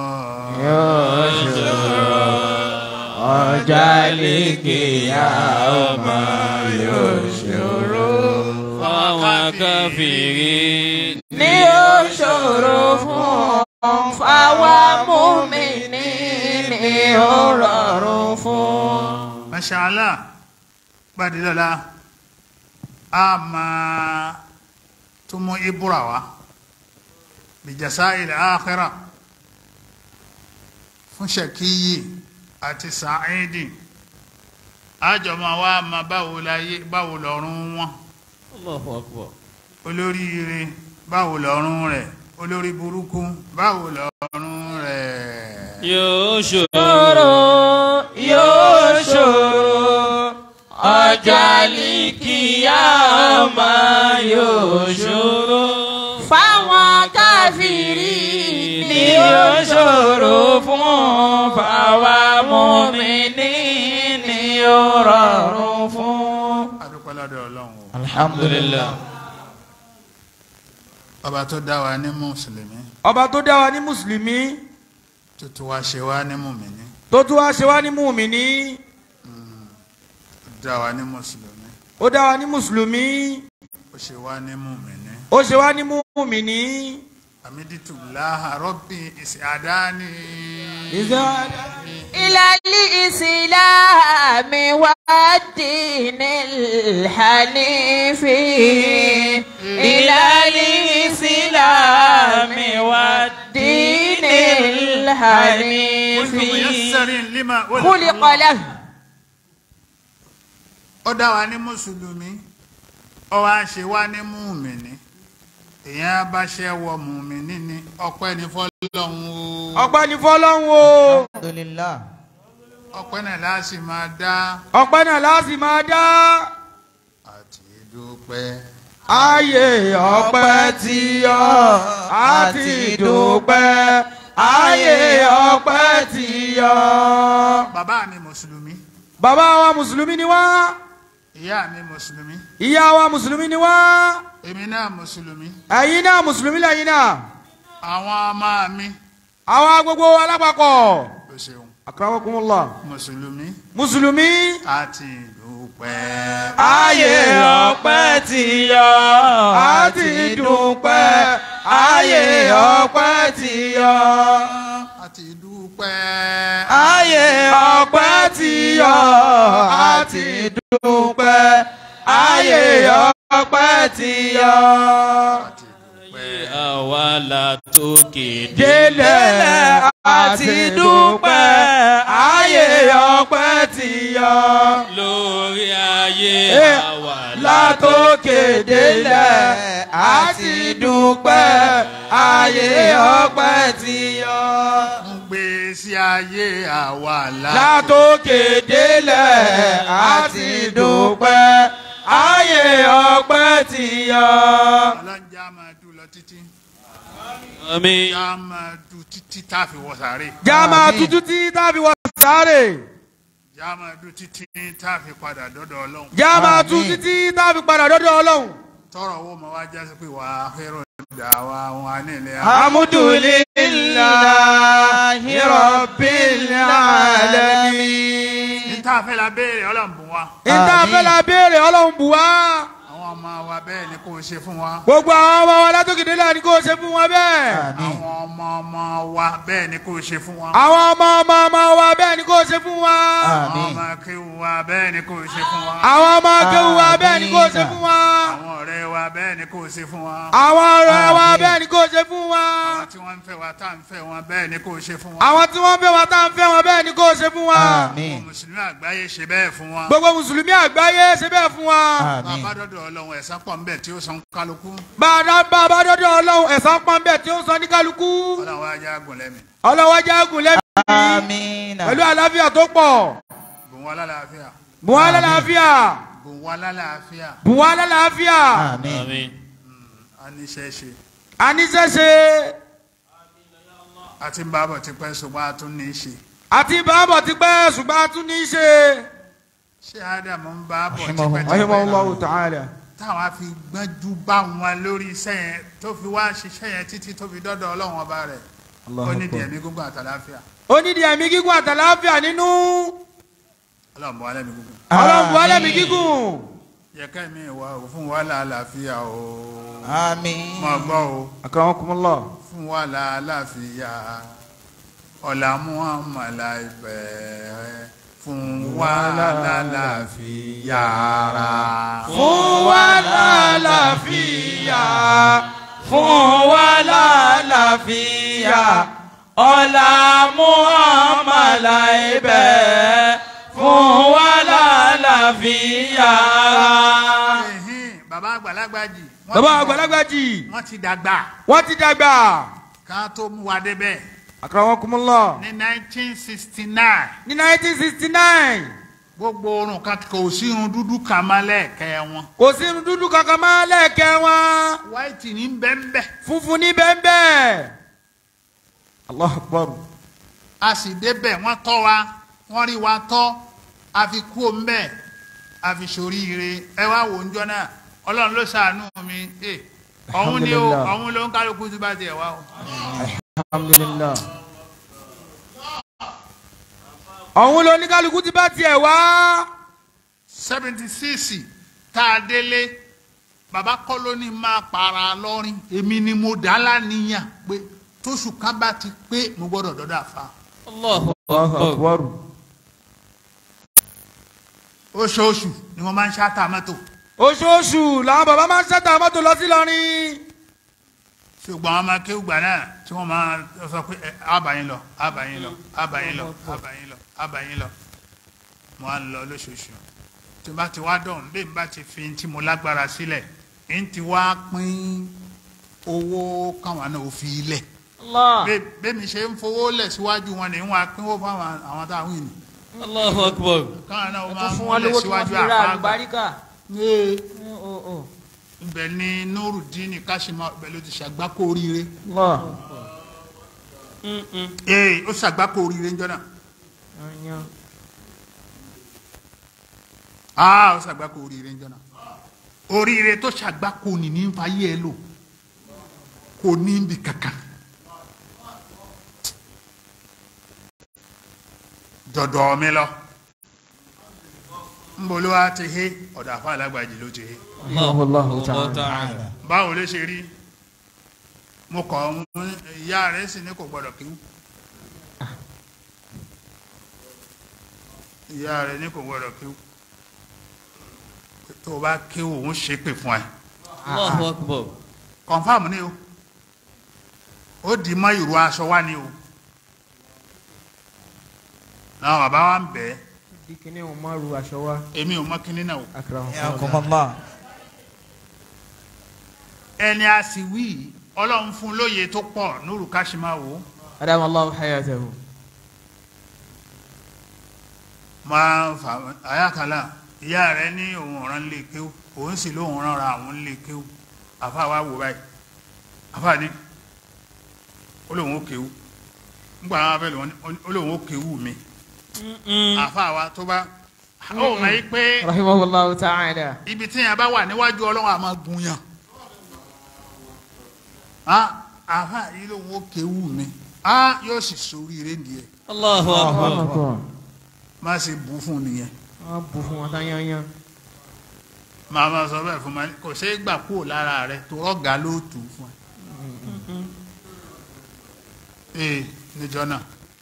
ọjà lékè àmà yóò ṣòro. fáwọn káfíìrì ní ó ṣòro fún fáwa mùmínì ní ó rọrùn fún. mashallah gbàdé lọ́la a máa tún mú ibùra wa bìjàsá ilẹ̀ àkírà fún ṣèkíyì àti sàáìdì àjọmọ̀ wa máa báwo láyé báwo lọ́rùn wọn Allahu akbar olóríire báwo lọ́rùn rẹ̀ olórí burúkú báwo lọ́rùn rẹ̀. yóò ṣòro ṣòro yóò ṣòro ọjà líkìyà ọmọ yóò ṣòro fáwọn káfíìrì ni yóò ṣòro fún fáwa mùmínì ni yóò rọrùn fún. adúpẹ́ lọ́dọ̀ ọlọ́run o. alhamdulillah ọba tó dá wa ní mùsùlùmí ọba tó dá wa ní mùsùlùmí tó tún wá ṣe wá ní mùmíní tó tún wá ṣe wá ní mùmíní tó dá wa ní mùsùlùmí ó dá wa ní mùsùlùmí ó ṣe wá ní mùmíní. ó ṣe wá ní mùmíní. àmídìtù láhà rọ́bì ìsìádáni. إلى الإسلام والدين الحنيف إلى الإسلام والدين الحنيف muyassarin lima خلق له ó dá wa ní mùsùlùmí ó wá ṣe wá ní mùmíní èèyàn bá ṣe wọ mùmíní ni ọpẹ́ ní fọ́lọ́run o ọpẹ́ ní fọ́lọ́run o Alhamdulillah. ọpẹ́ náà láti máa dá ọpẹ́ náà láti máa dá àti dúpẹ́. ayé ọpẹ́ tí yọ àti dúpẹ́ ayé ọpẹ́ tí yọ. bàbá mi mùsùlùmí bàbá wa mùsùlùmí ni wá ìyá mi mùsùlùmí ìyá wa mùsùlùmí ni wá èmi náà mùsùlùmí ẹ̀yin náà mùsùlùmí lẹ́yìn náà àwọn ọmọ mi àwa gbogbo alápapọ̀ ló ṣeun akramakumullah mùsùlùmí mùsùlùmí àti dúpẹ́. ayé ọpẹ́ tí yọ àti dúpẹ́ ayé ọpẹ́ tí yọ. àti dúpẹ́. ayé ọpẹ́ tí yọ àti dúpẹ́ ayé ọpẹ́ tí yọ. àti dúpẹ́. àwa la tókè délẹ̀ àti dúpẹ́ ayé ọpẹ́ tí yọ. lórí ayé Eh, àwa látòkè délẹ̀ àti dúpẹ́ ayé ọpẹ́ tí yọ. ń gbé sí ayé àwa là. látòkè délẹ̀ àti dúpẹ́ ayé ọpẹ́ tí yọ. ọlọ́njà máa dùn lọ títí. àmín já máa dùn títí tá a fi wọ sàárè. jáma tuntun tí tábí wọ sáré. já máa dùn títí tá a fi padà dọ́dọ̀ ọlọ́run. jáma Àmín. tuntun tí tábí padà dọ́dọ̀ ọlọ́run. tọrọ owó ma wá jásí pé wàá fẹ́ràn dà wá wọn nílẹ̀ alhamdulillahi rabbil alamin. níta fẹ́ la béèrè ọlọ́run bùn wa. ìta fẹ́lá béèrè ọlọ́run bù wá. àwọn ọmọ wa bẹ́ẹ̀ ni kò ṣe fún wa. gbogbo àwọn ọmọ wa látòkè délẹ̀ ni kò ṣe fún wọn bẹ́ẹ̀. Àmín. àwọn ọmọ ọmọ wa bẹ́ẹ̀ ni kò ṣe fún wa. àwọn ọmọ ọmọ ọmọ wa bẹ́ẹ̀ ni kò ṣe fún wa. àwọn Àmín. ọmọ akéwù wa bẹ́ẹ̀ ni kò ṣe fún wa. àwọn ọmọ akéwù wa bẹ́ẹ̀ ni kò ṣe fún wa. àwọn ọ̀rẹ́ wa bẹ́ẹ̀ ni kò ṣe fún wa. àwọn ọ̀rẹ́ wa Àmín. bẹ́ẹ̀ ni kò ṣe fún wa. àwọn tí wọ́n ń fẹ́ wa tá à ń fẹ́ wọn bẹ́ẹ̀ ni kò ṣe fún wa. àwọn tí wọ́n fẹ́ wa tá à ń fẹ́ wọn bẹ́ẹ̀ ni kò ṣe fún wa. Àmín. gbogbo mùsùlùmí àgbáyé ṣe bẹ́ẹ̀ fún wa. gbogbo mùsùlùmí àgbáyé ṣe bẹ́ẹ̀ fún wa. Àmín. bàbá dọ́dọ̀ ọlọ́run ẹ̀san pọ̀ ńbẹ̀ tí ó san kálukú. bàbá bàbá dọ́dọ̀ ọlọ́run ẹ̀san pọ́nbẹ́ tí ó sọ ní kálukú. ọlọ́run ajá gùn lẹ́mìí. ọlọ́wọ́ jágùn lẹ́mí. آمين pẹ̀lú àlàáfíà tó pọ̀ bùn wá lálàáfíà bùn wá lálàáfíà bùn wá lálàáfíà bùn wá lálàáfíà آمين àmín a ní iṣẹ́ ṣe àníṣẹ́ṣe àti ń bá bọ̀ tipẹ́ ṣùgbọ́n a tún ní í ṣe àti bàbọ̀ ti pẹ́ ṣùgbọ́n a tún ní í ṣe. ṣé ádámù ń bá bọ̀ tipẹ́ rahimahullahu ta'ala. táwọn á fi gbọ́njú bá wọn lórí iṣẹ́ yẹn tó fi wá ṣiṣẹ́ yẹn títí tó fi dọ́dọ̀ ọlọ́run ọba rẹ̀ ó nídìí ẹ̀mí gúngún àtàláfíà ó nídìí ẹ̀mí gígùn àtàláfíà nínú ọlọ́run bọ̀ wálé mi gúngún ọlọ́run bu alẹ́mí gígùn. yẹ ká ẹ̀mí ìwà ò fún wa lálàáfíà o آمين mọ̀ gbọ́ o akramakumullah. fún wa lálàáfíà ọ̀là muhammad ibẹ̀ fún wa lálàáfíà fún wa lálàáfíà fún wa lálàáfíà ọlá muhammadu ibẹ̀ fún wa lálàáfíà. Ẹ̀hìn, bàbá àgbàlagbà jì wọ́n bàbá ti- àgbàlagbà jì wọ́n ti dàgbà wọ́n ti dàgbà. ká tó mú wa débẹ̀ akramakumullah. ní 1969 ní nineteen sixty nine gbogbo orun kan kò sí irun dúdú kan má lẹ́ẹ̀kẹ́ wọn kò sí irun dúdú kankan máa lẹ́ẹ̀kẹ́ wọn white ní bẹ́ńbẹ́ funfun ní bẹ́ẹ̀nbẹ́ẹ̀. allah akbar. a sì débẹ̀ wọ́n tọ́ wa wọ́n rí wa tọ́ a fi kú òun bẹ́ẹ̀ a fi ṣoríire ẹ wá wò ń jọ náà ọlọ́run ló ṣàánú mi ẹ ọ̀hún ni o Alhamdulillah. ọ̀hún ló ń kálukú tó bá tiẹ̀ wá o. alhamdulillah. ọ̀hún ló ní kálukú ti bá tiẹ̀ wá. seventy six tá a délé bàbá kọ́ ló ní máa para lọ́rin èmi ni mo dá láníyàn pé tóṣù kan bá ti pé mo gbọ́dọ̀ dọ́dọ̀ àfa Allahu akbar oṣooṣù ni mo máa ń ṣáàtà mọ́tò oṣooṣù làwọn bàbá máa ń ṣẹ́ta mọ́tò lọ sí lọ́rin. ṣùgbọ́n àwọn máa kéwù gbà náà tí wọ́n máa sọ pé ẹ, àbàyìn lọ àbàyìn lọ àbàyìn lọ àbàyìn lọ àbàyìn lọ mo á lọ lóṣooṣù tí n bá ti wá dọ̀hún bí n bá ti fi tí mo lágbára sílẹ̀ n ti wá pín owó káwọn náà ò fi lẹ̀ Allah. Bẹ́- bẹ́mi ṣe ń fowó lẹ̀ síwájú wọn ni wọ́n á pínwó fáwọn àwọn táwọn ìní Allahu akbar káwọn náà ẹ máa tún ń fún wọn múlẹ̀ lówó tí wọ́n síwájú fi ra àfáàgbà àlùbáríkà. Ee, Ó, ó, ó. ibẹ̀ ni nurudini kashima ibẹ̀ ló ti ṣàgbákò oríire Allah. ee ó ṣàgbákò oríire ńjọ́ náà Yanyan. aa ó ṣàgbákò oríire ńjọ́ náà oríire tó ṣàgbákò ní ní fàyè ẹ lò kò ní ibi kankan dọ̀dọ̀ mi lọ nbolo wa ti he ọ̀dọ̀ àfa alágbàjì ló ti he Allahu ta'ala báwo ló ṣe rí mo kọ̀ ọ́ mú ìyá rẹ̀ sì ní kò gbọ́dọ̀ kíw ìyá rẹ̀ ní kò gbọ́dọ̀ kíw tó o bá kíw òun ṣe pè fún ẹ Allahu akbar kọ̀nfàmù ni o ó di mọ́ ìró aṣọ wá ni o náà bàbá wa ń bẹ̀ ẹ́ Bí kíní òun máa ru aṣọ wa. èmi ò mọ kíní náà o حياكم الله ẹni a sì wí ọlọ́run fún lóye tó pọ̀ nuru kashima wo. Adam Allah hayatahu. máa ń fà àyàkálà ìyá rẹ ní òun ọ̀ràn lè kéwù òun sì lóun rán ra àwọn lè kéwù àfa wa wò báyìí àfa ní ó lóun ó kéwù ńgbà wọn abẹ́ lòun ó lóun ó kéwù mi àfa wa tó bá ó mọ̀ yí pé Rahimahullahu ta'ala. ibi tí yẹn bá wà níwájú ọlọ́run àmọ́ gun yàn á àfa yìí lóun ó kéwù mi á yóò sì sórí rédíẹ̀ Allahu akbar Akbar. má ṣe bù fún nìyẹn. Wọ́n bu fún wọn tán yanyan. màá ma sọ bẹ́ẹ̀ fún ma kò ṣeé gbà kúrò lára rẹ tó rọ́gà ló tù ú fún ẹ. ee níjọ náà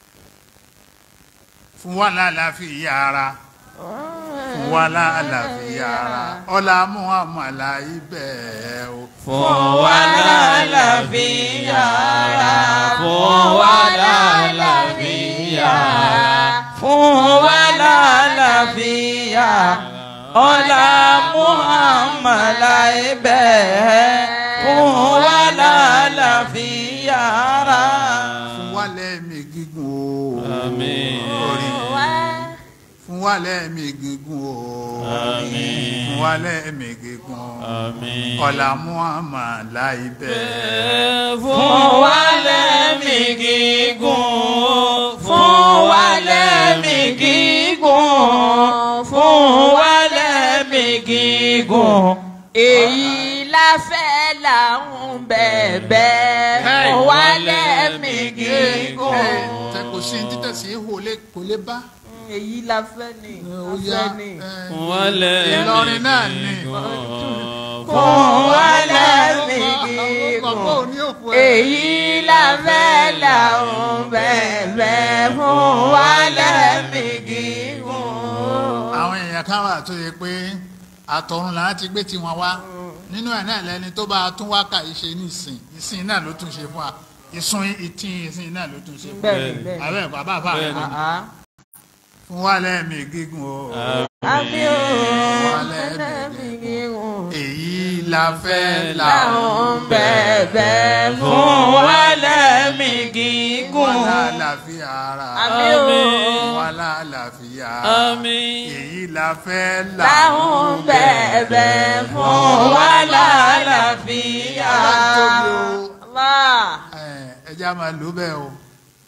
fún wa lálàáfíà ara fún wa lálàáfíà ara ọlá muhammad ibẹ̀ o. fún wa lálàáfíà fún wa lálàáfíà fún wa lálàáfíà ọlá muhammad ibẹ̀ fún wa lálàáfíà fún wa lẹ́mí gígùn o. wa lẹ́ẹ̀mí gígùn o Àmín. fún wa lẹ́ẹ̀mí gígùn Àmín. ọ̀là muhammad láìpẹ́ fún wa lẹ́mí gígùn fún wa lẹ́mí gígùn fún wa lẹ́mí gígùn èyí la fẹ́ là ń bẹ̀bẹ̀ fún wa lẹ́mí gígùn. tẹ kò sí ní títẹ̀ sí ihò lé- kò lè bá èyí la fẹ́ ni ó la yá fẹ́ ni. ẹ, wálẹ̀ Ìlọrin náà ni. fún wa lẹ́mí ọkọ̀ gígùn. ò ní òkú ẹ. èyí la fẹ́ là ń bẹ̀bẹ̀ fún wa lẹ́mí gígùn. àwọn èèyàn kan wà tó yẹ pé àtọ̀run là á ti gbé tiwọn wá nínú ẹ̀ náà lẹni tó bá tún wá kà í ṣe ní ìsìn ìsìn náà ló tún ṣe fún wa ìsun ìtìn ìsìn náà ló tún ṣe fún wa bẹ́ẹ̀ni bẹ́ẹ̀ni. àbẹ́ ẹ̀kọ́ àbá àbá rẹ̀ Bẹ́ẹ̀ni. àá. fún wa lẹ́ẹ̀mí gígùn o àmì ò Wa lẹ́mí lẹ́mí gígùn. èyí la fẹ́ là láwọn bẹ̀bẹ̀ fún wa lẹ́mí gígùn. wà lálàáfíà ara àmì ò wà lálàáfíà Àmín. èyí la fẹ́ là láwọn bẹ̀bẹ̀ fún wa lálàáfíà. tóbi o. Allah. ẹ ẹja máa lò bẹ́ẹ̀ o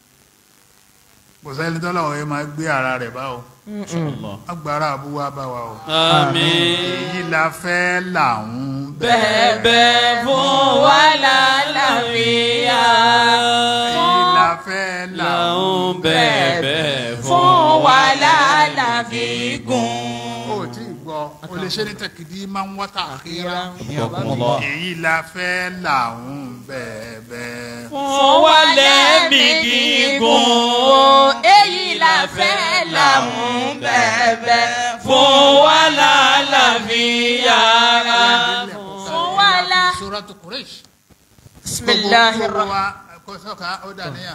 kò sẹ́ni tọ́lọ́wọ́ yẹn máa gbé ara rẹ̀ bá o agbára àbúwá bá wa o Àmín. èyí la fẹ́ là ń bẹ́ bẹ̀bẹ̀ fún wa lálàáfíà. èyí la fẹ́ là ń làwọn bẹ̀bẹ̀ fún wa lálàáfíà. ó tí ì gbọ́ o lè ṣe ní tẹ̀kìdí máa ń wọ́tà àkírá Yakumullah. èyí la fẹ́ là ń bẹ̀ẹ̀bẹ̀ fún wa lẹ́mí gígùn. èyí la fẹ́ làmú bẹ̀bẹ̀ fún wa lálàáfíà. fún wa lá. Suratu Quraysh bisimilahi gbogbo rahman. wa kò sọ́ka ó dà níyà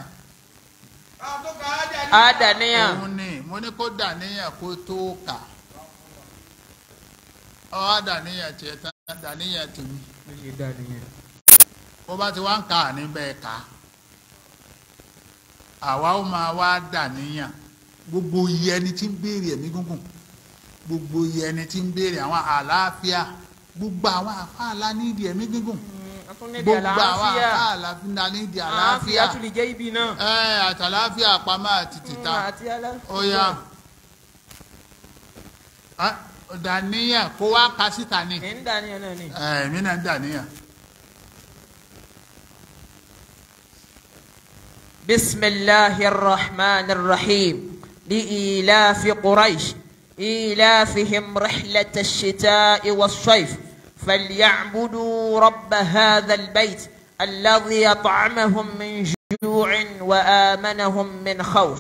adaniya. òun ni mo ní kó dà níyà kó tó kà ọ á dà níyà tiẹ̀ tán dà níyà tèmi bó bá ti wá ń kà á níbẹ̀ ká àwa ó máa wá dà níyà gbogbo iye ẹni tí ń béèrè ẹ̀mí gúngùn gbogbo iye ẹni tí ń béèrè àwọn àlàáfíà gbogbo àwọn àfáàlà nídìí ẹ̀mí gígùn gbogbo àwọn àfáàlà nídìí àlàáfíà tún lè jẹ́ ibi náà. ẹ àtàlàáfíà pamọ́ àti tìta àti aláfíà. ó yá Ah, dàníyàn kó wá ka síta ni ẹ̀ ń daniya náà ni. èmi náà ń dàníyàn. بسم الله الرحمن الرحيم لإيلاف قريش إيلافهم رحلة الشتاء والصيف فليعبدوا رب هذا البيت الذي أطعمهم من جوع وآمنهم من خوف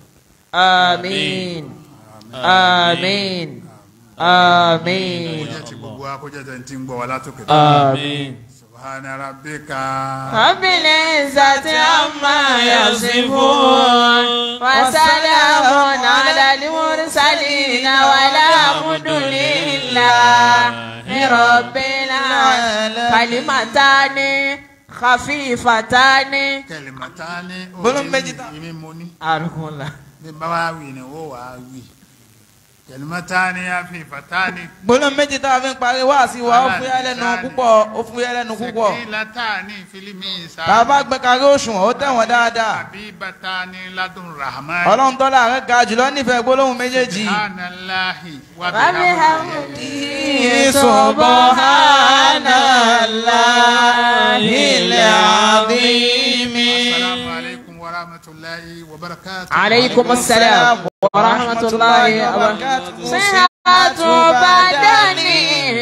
آمين آمين kó آمين jẹ́ ti gbogbo wa kó jẹ́ tẹ̀ ń tí ń gbọ́ wa látòkè. Àmín. subhana rabbika. رب العزة عما يصفون وسلام على المرسلين والحمد لله رب العالمين كلمتان خفيفتان kẹlẹmọtani. Gbólóhùn méjì tán. ìmí mo ní. أرجو الله bí bá wa wí ni ó wà á wí. kẹlẹmọtani afifatani. gbólóhùn méjì tá a fi ń parí wáàsí wa ó fúyẹ́ lẹ́nu púpọ̀ ó fúyẹ́ lẹ́nu púpọ̀ sẹkìlatani filimi sa. tá a bá gbé kárí òṣùwọ̀n ó tẹ̀wọ̀n dáadáa habibatani ladun rahman. ọlọ́run tọ́lá rẹ̀ ga jùlọ nífẹ̀ẹ́ gbólóhùn méjèèjì. subhanallahi wa وبحمده سبحان الله العظيم assalamu alaikum wa rahmatulahi wa barakatuh. عليكم السلام ورحمة الله وبركاته صحة بدني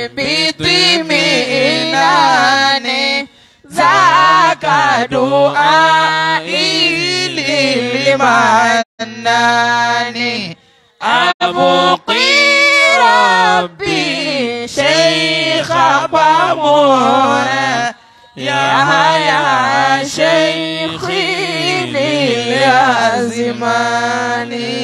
بطمئنان ذاك دعائي للمنان أبقي ربي شيخ بامورا يا يا شيخي للأزمان